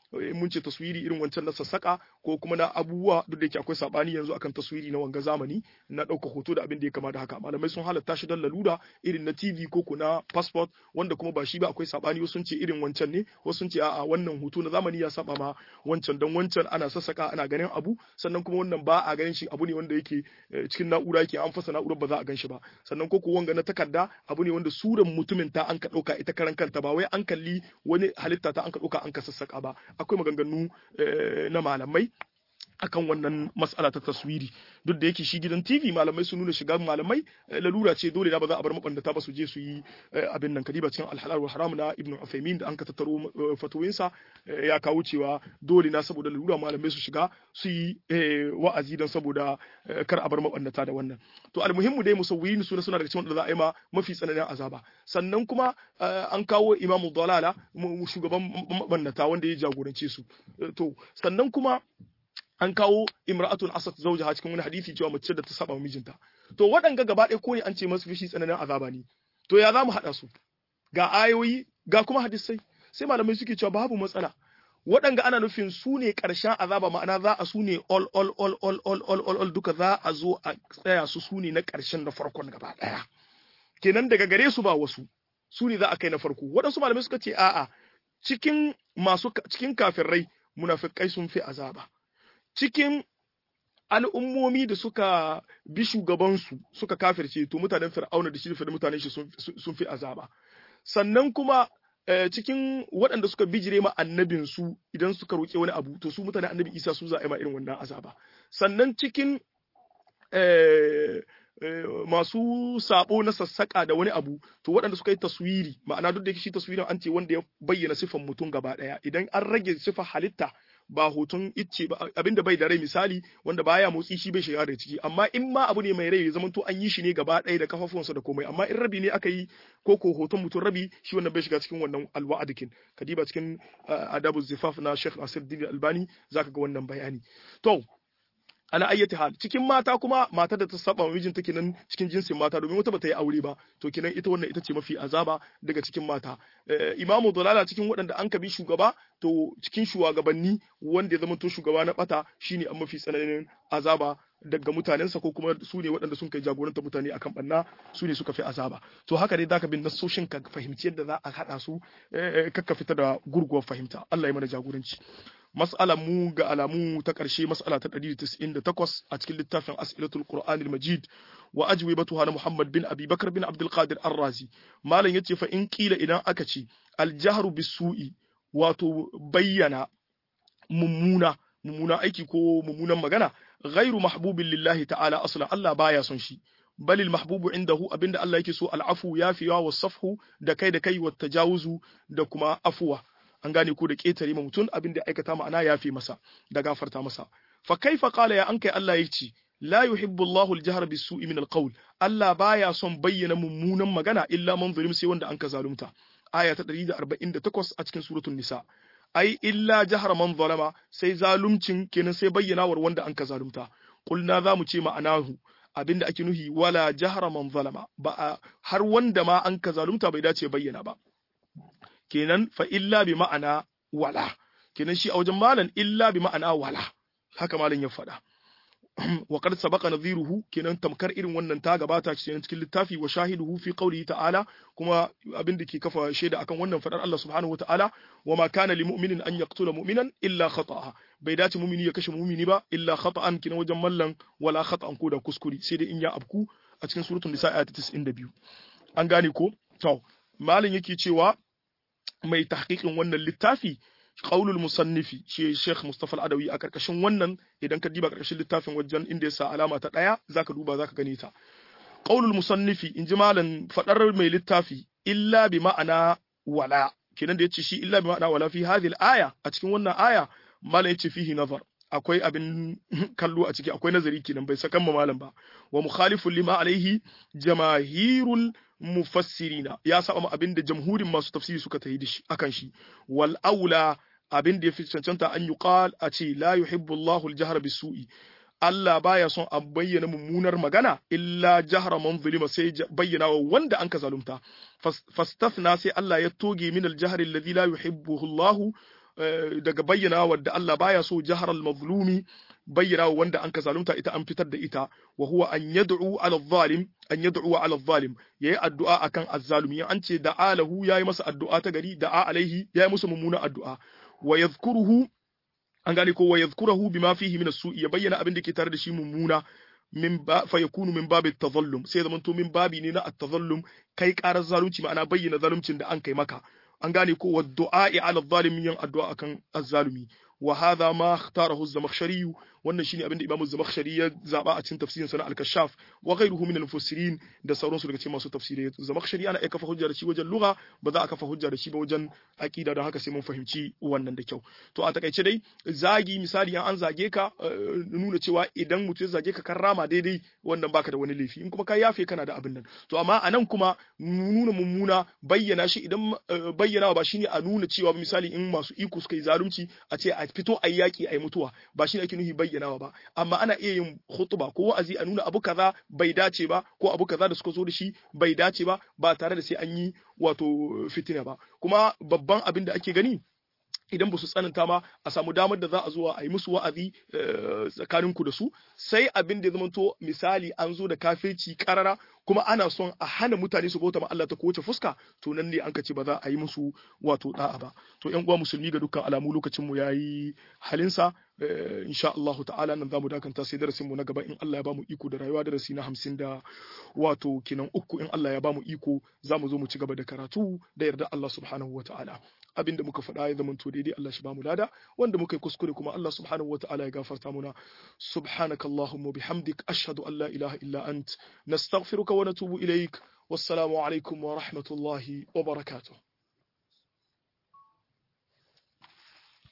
mun ce taswiri irin wancan na sassaka ko kuma na abubuwa duk da yake akwai sabani yanzu akan taswiri na wanga zamani na ɗauka hoto da abin da ya kama da haka malamai sun halatta shi don lalura irin na TV ko na passport wanda kuma ba shi ba akwai sabani wasu sun ce irin wancan ne wasu sun ce a'a wannan hoto na zamani ya saba ma wancan don wancan ana sassaka ana ganin abu sannan kuma wannan ba a ganin shi abu ne wanda yake cikin na'ura yake an fasa na'urar ba za a gan shi ba sannan ko wanga na takarda abu ne wanda suran mutumin ta an ka ɗauka ita karan kanta ba wai an kalli wani halitta ta an ka ɗauka an ka sassaka ba akwai maganganu na malamai akan wannan mas'ala ta taswiri duk da yake shi gidan TV malamai sun nuna shiga malamai lalura ce dole da ba za a bar mabandata ba su je su yi abin nan kadiba cikin alhalal wal haram na Ibn Uthaymeen da an ka tattaro fatuwinsa ya kawo cewa dole na saboda lalura malamai su shiga su yi wa'azi don saboda kar a bar mabandata da wannan to almuhimmu dai musawwirin suna suna daga cikin wanda za a yi ma mafi tsananin azaba sannan kuma an kawo Imam Dalala shugaban mabandata wanda ya jagorance su to sannan kuma an kawo imra'atun asat zawjaha cikin wani hadisi cewa mace da ta saba mijinta to waɗanga gaba ɗaya ko ne an ce masu fishi tsananin azaba ne to ya za mu haɗa su ga ayoyi ga kuma hadisai sai malamai suke cewa babu matsala waɗanga ana nufin su ne ƙarshen azaba ma'ana za a su ne all all all all all all all all duka za a zo a tsaya su su ne na ƙarshen na farkon gaba ɗaya kenan daga gare su ba wasu su ne za a kai na farko waɗansu malamai suka ce a'a cikin masu cikin kafirai munafikai sun fi azaba cikin al'ummomi da suka bi shugabansu suka kafirce to mutanen fir'auna da shi da mutanen shi sun fi azaba sannan kuma cikin waɗanda suka bijire ma annabinsu idan suka roƙe wani abu to su mutanen annabi isa su za a yi ma irin wannan azaba sannan cikin masu sabo na sassaka da wani abu to waɗanda suka yi taswiri ma'ana duk da shi taswirin an ce wanda ya bayyana sifan mutum gaba ɗaya idan an rage sifar halitta ba hoton icce ba abinda bai da rai misali wanda baya motsi shi bai shiga da ciki amma in ma abu ne mai rai ya zama to an yi shi ne gaba ɗaya da kafafunsa da komai amma in rabi ne aka yi ko ko hoton mutum rabi shi wannan bai shiga cikin wannan alwa'adikin kadiba cikin adabu zifaf na Sheikh Nasiruddin Albani zaka ga wannan bayani to ala ayyati hal cikin mata kuma mata da ta saba mijinta kenan cikin jinsin mata domin wata bata yi aure ba to kenan ita wannan ita ce mafi azaba daga cikin mata imamu dalala cikin waɗanda an kabi shugaba to cikin shugabanni wanda ya zama to shugaba na bata shine an mafi tsananin azaba daga mutanensa ko kuma su ne waɗanda sun kai jagoranta mutane akan banna su ne suka fi azaba to haka dai zaka bin nasoshin ka fahimci yadda za a haɗa su kakka fita da gurguwar fahimta Allah ya mana jagoranci mas'alar mu ga alamu ta ƙarshe mas'ala ta 198 a cikin littafin as'ilatul qur'an al-majid wa ajwibatuha na muhammad bin abi bakar bin abdul qadir ar-razi malam yace fa in kila idan aka ce al-jahru bis-su'i wato bayyana mummuna mummuna aiki ko mummunan magana ghairu mahbubin lillahi ta'ala aslan Allah baya son shi bal al-mahbubu indahu abinda Allah yake so al-afu yafiwa was-safhu da kai da kai wa tajawuzu da kuma afuwa an gane ko da ƙetare ma mutum abin da aikata ma'ana ya fi masa da gafarta masa fa kaifa qala ya an kai Allah yace la yuhibbu Allahu al-jahr bis-su'i min al-qawl Allah baya son bayyana mummunan magana illa man zulim sai wanda an ka zalunta aya ta 148 a cikin suratul nisa ai illa jahra man zalama sai zalumcin kenan sai bayyanawar wanda an ka zalunta kulna za mu ce ma'anahu abinda ake nuhi wala jahra man zalama ba har wanda ma an ka zalunta bai dace bayyana ba kenan fa illa bi ma'ana wala kenan shi a wajen malan illa bi ma'ana wala haka malan ya faɗa wa qad sabaqa nadhiruhu kenan tamkar irin wannan ta gabata cikin cikin littafi wa shahiduhu fi qawlihi ta'ala kuma abin da ke kafa shaida akan wannan fadar Allah subhanahu wata'ala wa ma kana lil mu'minin an yaqtula mu'minan illa khata'a bai dace mu'mini ya kashe mu'mini ba illa khata'an kenan wajen mallan wala khata'an ko da kuskure sai dai in ya abku a cikin suratul nisa ayat 92 an gane ko to malin yake cewa mai tahqiqin wannan littafi qaulul musannifi shi Sheikh Mustafa Al-Adawi a karkashin wannan idan ka diba karkashin littafin wajen inda ya sa alama ta daya zaka duba zaka gane ta qaulul musannifi inji malan fadar mai littafi illa bi ma'ana wala kenan da yace shi illa bi ma'ana wala fi hadhihi al-aya a cikin wannan aya malan yace fihi nazar akwai abin kallo a ciki akwai nazari kenan bai sakan ma malam ba wa mukhalifun lima alaihi jamahirul mufassirina ya saba ma abin da jamhurin masu tafsiri suka tayi da shi akan shi wal aula abin da yafi cancanta an yuqal a ce la yuhibbu Allahu al-jahra bisu'i Allah baya son a bayyana mummunar magana illa jahra man zulima sai bayyana wa wanda an ka zalunta fastafna sai Allah ya toge min al-jahri alladhi la yuhibbuhu Allahu daga bayyana wadda Allah baya so jahar al-mazlumi bayyana wanda an ka zalunta ita an fitar da ita wa huwa an yad'u ala zalim an yad'u ala zalim yayi addu'a akan azzalumi an ce da alahu yayi masa addu'a ta gari da alaihi yayi musu mummuna addu'a wa yadhkuruhu an gane ko wa yadhkuruhu bima fihi min as-su'i ya bayyana abin da ke tare da shi mummuna min ba fa yakunu min babi tazallum sai zaman to min babi ne na at-tazallum kai karar zalunci ma'ana bayyana zaluncin da an kai maka an gane ko wa du'a'i ala zalimin yin addu'a akan azzalumi wa hadha ma ikhtarahu az-zamakhshari wannan shine abin da Imam az-zamakhshari ya zaba a cikin tafsirin sa na al-kashaf wa ghayruhu min al-mufassirin da sauransu daga cikin masu tafsirai zamakhshari ana iya kafa hujja da shi wajen lugha ba za a kafa hujja da shi ba wajen aqida da haka sai mun fahimci wannan da kyau to a takaice dai zagi misali an zage ka nuna cewa idan mutum ya zage ka kan rama daidai wannan baka da wani laifi in kuma ka yafe kana da abin nan to amma anan kuma nuna mummuna bayyana shi idan bayyana ba shine a nuna cewa misali in masu iko suka yi zalunci a ce a fito a yi yaƙi a yi mutuwa ba shi ake nufi bayyanawa ba amma ana iya yin hutuba ko wa'azi a nuna abu kaza bai dace ba ko abu kaza da suka zo da shi bai dace ba ba tare da sai an yi wato fitina ba kuma babban abin da ake gani idan ba su tsananta ma a samu damar da za a zuwa a yi musu wa'azi tsakanin ku da su sai abin da ya zamanto misali an zo da kafirci karara kuma ana son a hana mutane su bauta ma Allah ta kowace fuska to nan ne an ka ce ba za a yi musu wato da'a ba to ƴan uwa musulmi ga dukkan alamu lokacin mu yayi halinsa insha Allah ta'ala nan zamu dakanta sai darasin mu na gaba in Allah ya bamu iko da rayuwa darasi na hamsin da wato kinan uku in Allah ya bamu iko zamu zo mu ci gaba da karatu da yarda Allah subhanahu wa ta'ala abinda muka faɗa ya zama to daidai Allah shi bamu lada wanda muka yi kuskure kuma Allah subhanahu wa ta'ala ya gafarta muna subhanakallahumma bihamdik ashhadu an la ilaha illa ant nastaghfiruka wa natubu ilaik wassalamu alaikum wa rahmatullahi wa barakatuh